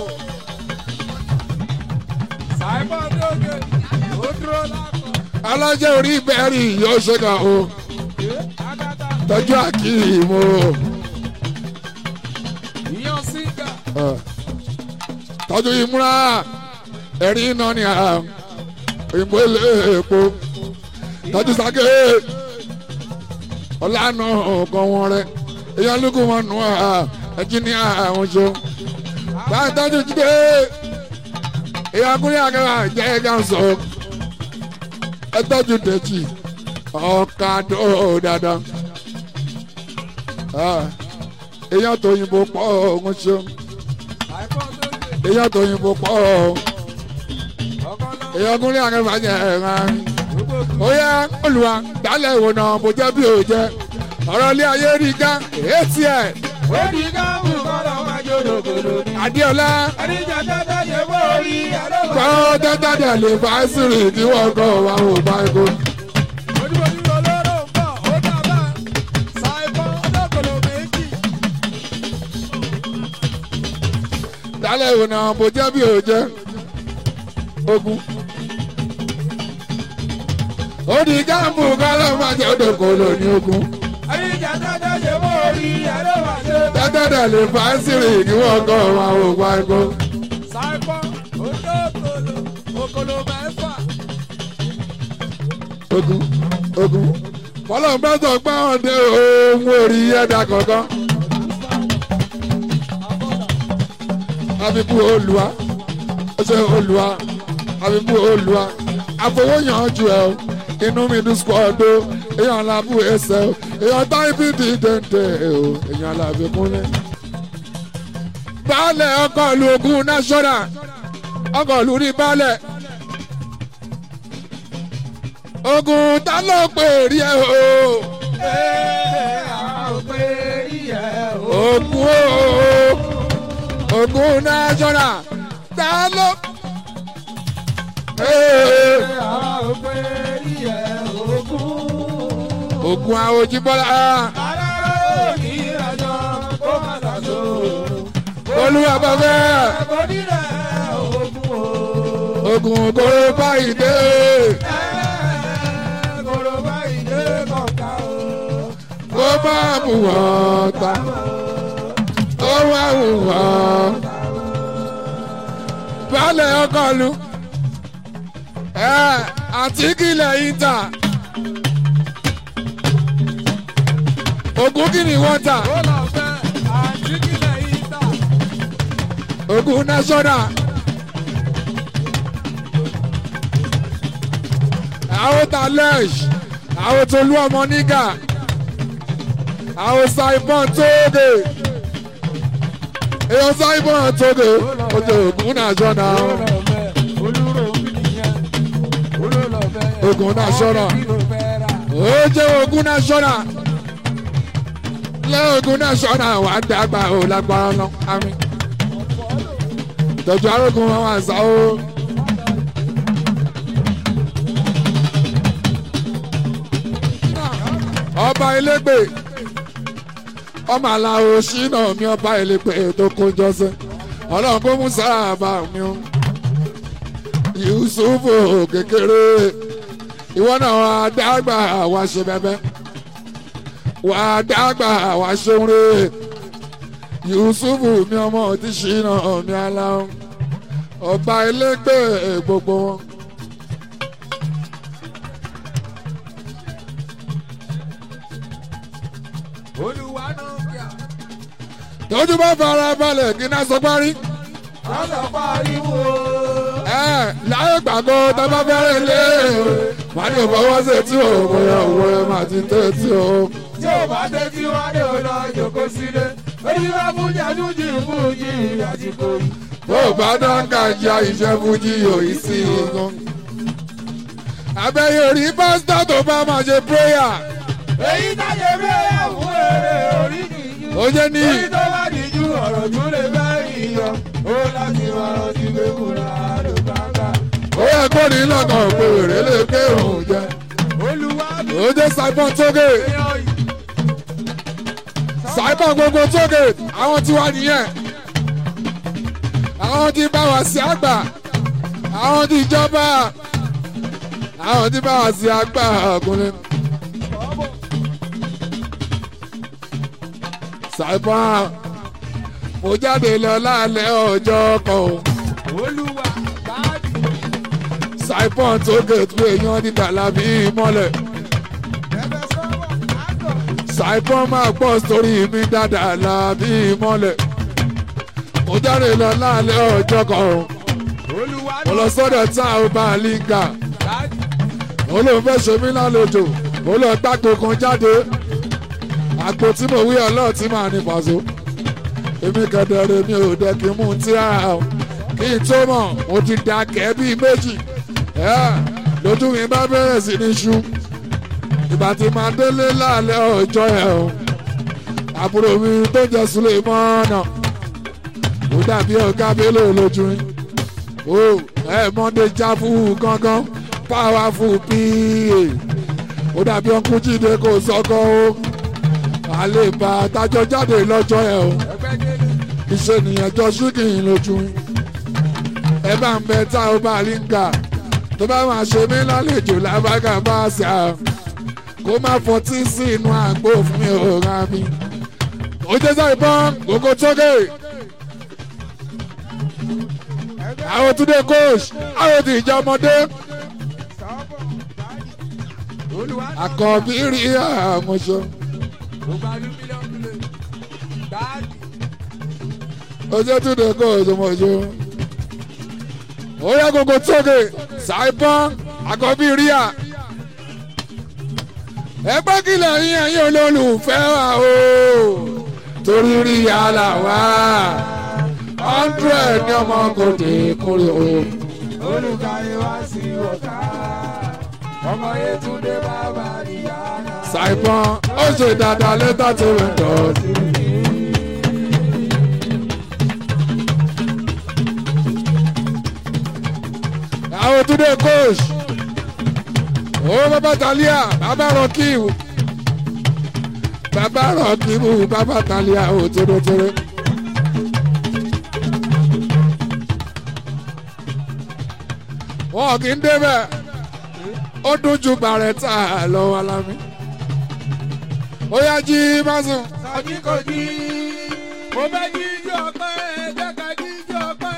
Simon Doge, ó dúró lápò. alájẹ orí bẹ́ẹ̀rì yóò ṣe kà o Agata, tọ́jú àkìmọ̀ ìyàn sígà. tọ́jú ìmúra ẹ̀rí iná ni à òyìnbó ilé epo tọ́jú sáké ọ̀lànà ọ̀gàn wọn rẹ èèyàn lókun wọn nù à ẹ̀jìnìà àwọn ṣo báyìí tọ́jú jíde èèyàn kúrẹ́ àgàrà jẹ́ ẹ̀gá sọ ẹ tọ́jú dẹ̀jì ọ̀kadò dáadáa Ah, èèyàn tó yìnbó pọ̀ ọ̀hún ṣo Simon Doge, èèyàn tó yìnbó pọ̀ ọkàn náà. èèyàn kúnlẹ̀ àgàrà jẹ́ ẹ̀rọ Gbogbo ó yẹ olùwà dálẹ̀ ìwò náà bó jẹ́ bí ò jẹ́ ọ̀rọ̀ ilé ayé rí ká èsì ẹ̀ Odi káàmù kọ́lọ́ máa jó dòkòdò ní. adéọlá Àdìjà tẹ́tẹ́ ṣe bó rí àdókò. kọ́ tẹ́tàdé lè bá sírì kí wọ́n kọ́ wa ò bá ikú. Ojúbojú olóró ń bọ̀, ó dábà. Simon Dókòlò méjì. dálẹ̀ ìwò náà bó jẹ́ bí ò jẹ́ ogun. ó di káàmù kọ́lọ́ máa jẹ́ òdòkòlò ní ogun. Àdìjà tẹ́tẹ́ ṣe bó rí àdókò. tẹ́tàdé lè bá sírì kí wọ́n kọ́ wa ò bá ikú. Simon Odókòlò, òkòlò mẹ́fà. ogun ogun fọlọ́n bá sọ pé àwọn dé ohun orí ẹ̀dá kankan. àbíkú olùwà ọṣẹ olùwà àbíkú olùwà àfọwọ́yàn ju ẹ o inú mi dùn squad o èèyàn làbú ẹsẹ o èèyàn táìpì di dèndé o èèyàn làbí kúnlẹ̀. baálẹ̀ ọkọ̀ ìlú ogun national ọkọ̀ ìlú ní baálẹ̀ ogun ta ló pè rí ẹ o Ee, àwọn òpè rí ẹ̀ o. ogun o ogun national ta ló. Ee, Àwọn òpè rí ẹ̀ ogún. ogun àwòjíbọ́lá Aláró ní ìrìnàjò kó má ṣàṣọ. olúwa bàbá Ẹ̀kọ́ nílẹ̀ ogún o. ogun kóró báyìí dé Kòrò báyìí dé kọ̀ọ̀ká o. kó má mú wọn ta ó má mú wọn. baálẹ̀ ọkọ̀ lu ẹ̀ àti kílẹ̀ yìí ta ogun kí ni wọ́n ta Ó lọ fẹ́ àǹtí kílẹ̀ yìí tà. ogun national. àwọn talẹ́ṣ àwọn tolú ọmọ nígà àwọn saibon tóge èèyàn saibon tóge ojú ogun national Ó lọ fẹ́ olúro mi nìyẹn. Ó ló lọ fẹ́. Ogun national. Àwọn kí ló fẹ́ rà? ó jẹ́ ogun national lẹ́ ogun national wà á dàgbà ó lágbára lọ àmì ìtọ́jú arógun wọn wà sá ó. ọba elégbè ọmọ aláwo ṣínà mi ọba elégbè tó kójọ sí ọlọ́run kó mú sáàbà mi o yusufu kékeré ìwọ náà wà á dàgbà wá ṣe bẹbẹ wà á dàgbà wá ṣeun rè yusufu mi ọmọ tí ṣínà mi aláwo ọba elégbè gbogbo wọn. Olúwa náà kíá. tójú bá fara balẹ̀ kí náà sọ parí. Lọ́sọ̀ pariwo. ẹ láyé gbàgbọ́ tó bá fẹ́rẹ̀ lé wà ní ìfọwọ́ sí tí o bóyá owó ẹ máa ti tẹ́ tí o. Tí ò bá dé tí wá dé o lọ jòkó sílé. Orí bá fún jàdújì fún yìí àsìkò yìí. ó bá dáńgá já iṣẹ́ fújì òyì sí i gan. abẹ́yẹ rí pásítọ̀ tó bá máa ṣe prayer èyí táyé bẹ́ẹ̀ fún èrè orí nìyí. ó jẹ́ ní Orí tó bá dìjú ọ̀rọ̀ tún lè bá ìyọ. Ó láti máa rántí pé kúrò àrò gbàgbà. ó yẹ kó ní lọ́kàn pé èrè lè ké òun jẹ. Olúwa mi ó jẹ́ Simon tóge èèyàn yìí. Simon gbogbo tóge àwọn tí wà nìyẹn àwọn tí bá wà sí àgbà àwọn tí ìjọba àwọn tí bá wà sí àgbà ọkùnrin. Simon mo jáde lọ lálẹ́ ọjọ́ kan o. Olúwa báàdì. Simon tóge tó èèyàn ní tàlàbí mọ́lẹ̀. Ẹ̀fẹ̀ sọ́wọ́ àgọ̀. Simon máa gbọ́ sórí mi dáadáa lábí mọ́lẹ̀. mo jáde lọ lálẹ́ ọjọ́ kan o. Olúwa mo lọ sọ́dọ̀ tá a bá a líǹkà. báàdì. mo ló fẹ́ ṣe mí lálejò. mo lọ gbàgbó kan jáde. àgbo tí mo wí ọlọ́ọ̀ tí màá ní pàṣẹ. èmi kẹ̀dẹ̀rẹ̀ mi ò dẹ́ kí n mú un tí a o. kí n tó mọ̀ mo ti da kẹ́ bíi méjì. Ẹ́, lójú mi bá bẹ̀rẹ̀ sí ní ṣú. ìgbà tí màá délé lálẹ́ ọjọ́ yẹn o. àbúrò mi tó jẹ́ Sulemana. ó dàbí ọ̀gá Bello lójú yín o ẹ mọ́ndé jáfù gángan powerful pa ó dàbí ọkùn jíde kò sọ́kọ́ o àlèbá tájọ jáde lọ́jọ́ ẹ̀ o Ẹgbẹ́ délé. iṣẹ́ nìyẹn jọ ṣíkìn lójú ẹ bá ń bẹ tá ó bá rí ń gà tó bá máa ṣe mí lálejò lábàgà bá ṣe à kó má fọtí sí inú àgbo fún mi ò ra mi ó jẹ́ sáì bọ́n gbogbo tókè àwọn túnde coach àwọn tí ìjà ọmọdé Sọ́wọ́ báàdì. Olúwa àkọ́bí rí àmọ́ṣọ gbogbo alúmílíọ̀nù lè. Báàdì. ojú túnde coach ọmọṣọ ó yẹ gbogbo tókè ṣàìpọ́n àkọ́bí rí à ẹgbẹ́ kìlọ̀ yín ẹ̀yin olólùfẹ́ wa o torí rí yàrá wa hundred ní ọmọ kò dé kúrò o. olùkàyé wá sí ọ̀tá ọmọ yẹtúndé bàbá ìyáná. ṣàìpọ́n ó ṣe dáadáa lẹ́tà tó rẹ̀ dọ̀tí. àwọn túnde coach ó bàbá talia bàbá rọkìwù bàbá rọkìwù bàbá talia ó tórótóró. wọn kì í débẹ̀ ó dún ju bàrẹ̀tà lọ́wọ́ alámi ó yá jí másùn sọ́jí kò jí mo fẹ́ jíjọ́ ọpẹ́ ẹgbẹ́ ká jíjọ́ ọpẹ́.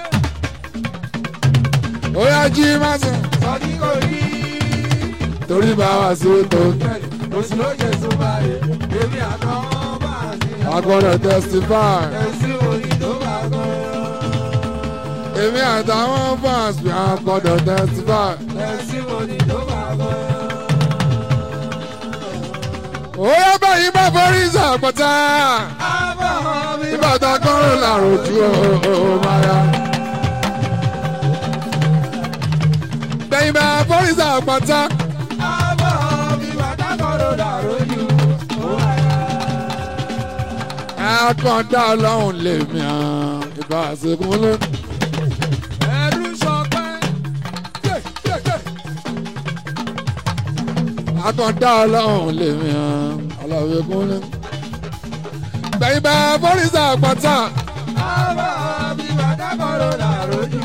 ó yá jí másùn sọ́jí kò jí torí bá wa sí tó oṣù ló jẹ súnmọ́lẹ̀ èmi àtọ́ bá a sí. agbọ́dọ̀ testify ẹ̀sìn òní tó bá gbọ́. èmi àtàwọn fans mi agbọ́dọ̀ testify ẹ̀sìn òní tó bá gbọ́. ó yá báyìí bá forí ìsàpọ̀tà àbọ̀ mi ìbàdàn kọ́rọ̀ làròjù ó máa yá. bẹ́yìn bá forí ìsàpọ̀tà àbọ̀ mi bàtà kọ́rọ̀ dàrú jù. àkàndá ọlọ́run lèmi hàn ìbá àṣekún lónìí. ẹ̀rù sọpẹ́. àkàndá ọlọ́run lèmi hàn ọlọ́run lónìí. bẹ́yìn bá forí ìsàpọ̀tà àbọ̀ mi bàtà kọ́rọ̀ dàrú jù.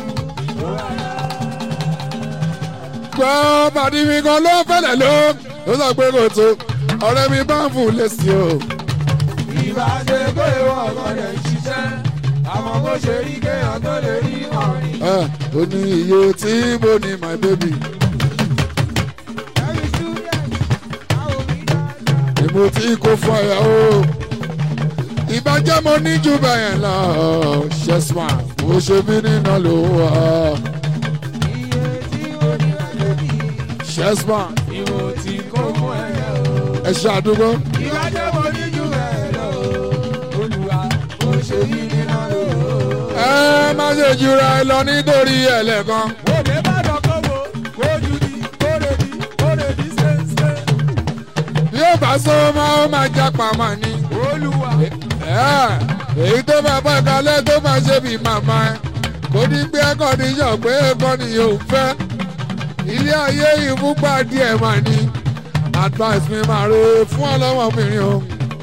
gbọ́ pàdé mi kan ló fẹ́lẹ̀ ló ló sọ pé kò tó ọ̀rẹ́ mi bá ń fún lẹ́sìn o. ìbá ṣe pé ìwọ ọ̀gọ́ rẹ̀ ń ṣiṣẹ́ àmọ́ bó ṣe rí kéèyàn tó lè rí ọ̀rìn. ẹ ó ní iye tí mo ní my baby ẹ̀yin student àwọn mi dáadáa. ni mo ti kó fún ẹ o. ìbàjẹ́ mo ní jù bẹ́yẹn lọ ṣẹ́sìmá mo ṣe mí nínà ló wà iye tí mo ní láti bí ṣẹ́sìmá ni mo ti kó fún ẹ̀yẹ o. ẹ ṣàdúgbò ìbá jẹ́ mo ní jù bẹ́ẹ̀ lọ olùwà mo ṣe yí nínú lò ó. ẹ ẹ má ṣe jura ẹ lọ nítorí ẹlẹ́kan. òde bá dọ̀kọ́ wo kójú di kóre di kóre di ṣeéṣe. bí ó bá sọ máa ó máa jápa mà ní. olúwa Ẹ, èyí tó máa bá kalẹ̀ tó máa ṣe bí màmá ẹ kò ní gbé ẹ̀kọ́ ní yàn pé ẹ̀kọ́ ni yóò fẹ́ ilé ayé ìfúnpá díẹ̀ mà ní advice mi máa re fún ọlọ́mọbìnrin o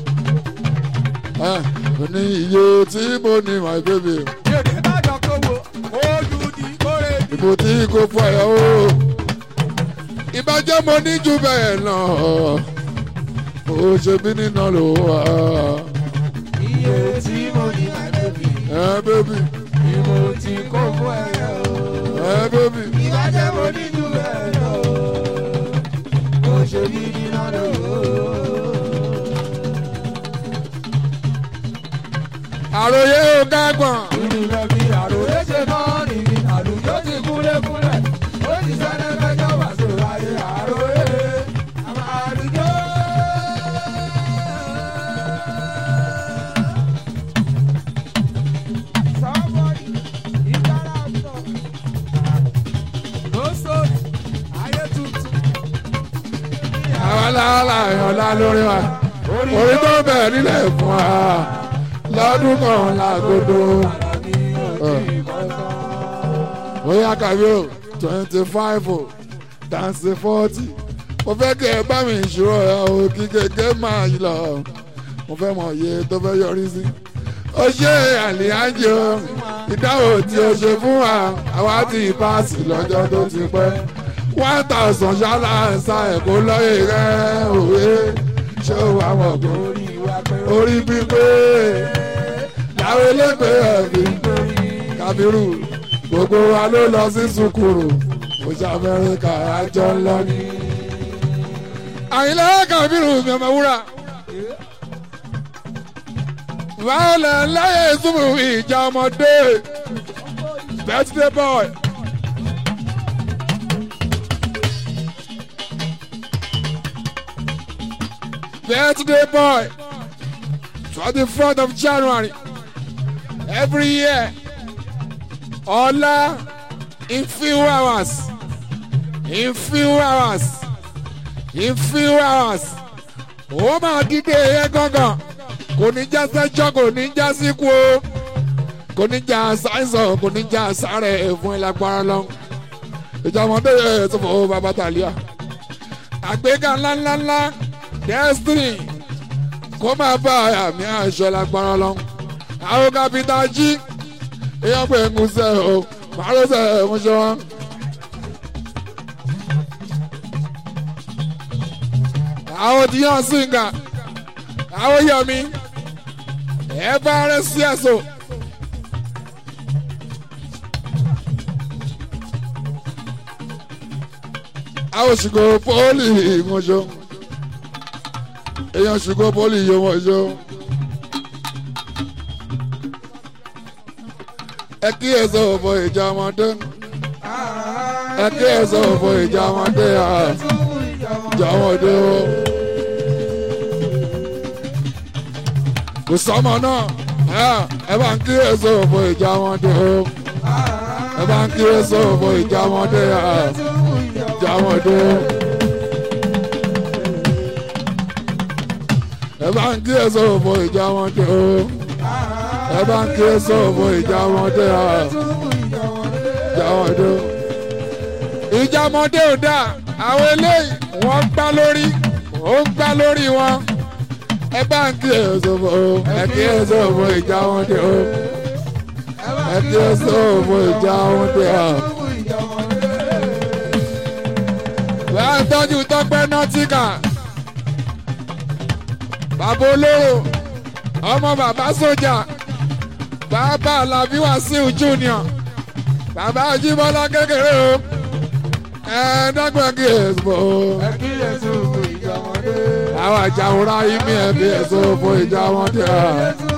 Ẹ, mo ní iye tí mo ní my baby òde bá dọ̀kọ́ wo kójú di kóre di. ìbò tí kò fọ ẹ̀ o ìbàjẹ́ mo ní jù bẹ́ẹ̀ lọ ó ṣe bí nínà ló wà iye tí mo ní my baby ẹ bébì ni mo ti kó fún ẹyẹ o. ẹ bébì. ìbàjẹ́ mo ní jù bẹ́ẹ̀ lọ. ó ṣe bí nínú lò ó. àròyé ò kágbọ̀n. Ìlú lẹ́bi àròyé ṣe náà nìyí, àlùjọ ti kúlẹ̀kúlẹ̀. Ó ti sẹ́lẹ̀ fẹjọ́ wá sóra yé àròyé. Àwọn àlùjọ. Somebody, ìtara sọ. Ló sórí, ayé tuntun. àwọn aláàlá ìyànlá lórí wa orí tó bẹ̀rẹ̀ nílẹ̀ fún wa lọ́dún kan lágodo. bóyá kàwé o twenty five o dance forty mo fẹ́ kí ẹ bá mi ìṣòro ẹ o kí kékeré máa yí lọ mo fẹ́ mọ iye tó fẹ́ yọrí sí. ó ṣe àlìyájọ ìdáhùn tí o ṣe fún wa àwa ti paasi lọ́jọ́ tó ti pẹ́ one thousand ṣáàlà ẹ̀sà ẹ̀kọ́ lọ́yẹ̀ rẹ̀ òwe ṣé o wà wọ̀ kó Orí wa pé ó orí pípé láwọn elégbé ẹ̀mí kábírù gbogbo wa ló lọ sí sukuru oṣù amẹ́ríkà àjọ ńlọ ni. àyìnlá kábírù mi ọmọ wúrà wàhálà láyé ìsúnmù ìjà ọmọdé birthday boy. birthday boy twenty fourth of January every year ọ̀la in few hours in few hours in few hours ó máa dídé yẹn gángan kò ní já sẹ́jọ́ kò ní já síkú o kò ní já sáìsàn kò ní já sáré fún ìlágbára lọ ìjọmọdé yẹn tó fọ bàbá tàlíà àgbéga ńláńláńlá destiny kó máa bá àmì àṣọ lágbára lọ àwọn kápítà jí èèyàn pé ń sẹ o màálù sẹ ń ṣe wọn. àwọn tí yàn sìnkà àwọn yọmi ẹ bá rẹ sí ẹsọ. àwọn ṣùgbọ́n pọ́ọ̀lì ìmọ̀ṣọ́ èèyàn ṣùgbọ́n pọ́ọ̀lì ìyọ̀mọ̀ṣọ́. ẹ kí ẹ sọ ọ̀bọ ìjà ọmọdé ẹ kí ẹ sọ ọ̀bọ ìjà ọmọdé ìjà ọmọdé o. kò sọmọ náà ẹ bá ń kí ẹ sọ ọ̀bọ ìjà ọmọdé o. ẹ bá ń kí ẹ sọ ọ̀bọ ìjà ọmọdé ìjà ọmọdé o. ẹ bá ń kí ẹ sọ ọ̀bọ ìjà ọmọdé o ẹ bá ń ké sọ̀bọ̀ ìjà ọmọdé à ìjà ọmọdé. ìjà ọmọdé ò dáa àwọn eléyìí wọ́n gbá lórí ó ń gbá lórí wọn. ẹ bá ń ké sọ̀bọ̀ ẹ ké sọ̀bọ̀ ìjà ọmọdé o ẹ ké sọ̀bọ̀ ìjà ọmọdé à. wàá tọ́jú tọ́pẹ́ nọ́tíkà bàbá olóró ọmọ bàbá sójà bàbá alábí wàsíù junior bàbá ajíbọ́lá kékeré o ẹ̀ẹ́dọ́gbọ̀n kí èso ẹ kíyèsí ìjà ọmọdé. àwọn àjàwòrán yìí mi ẹ̀ bí èso fún ìjà wọn dé. Kíyèsí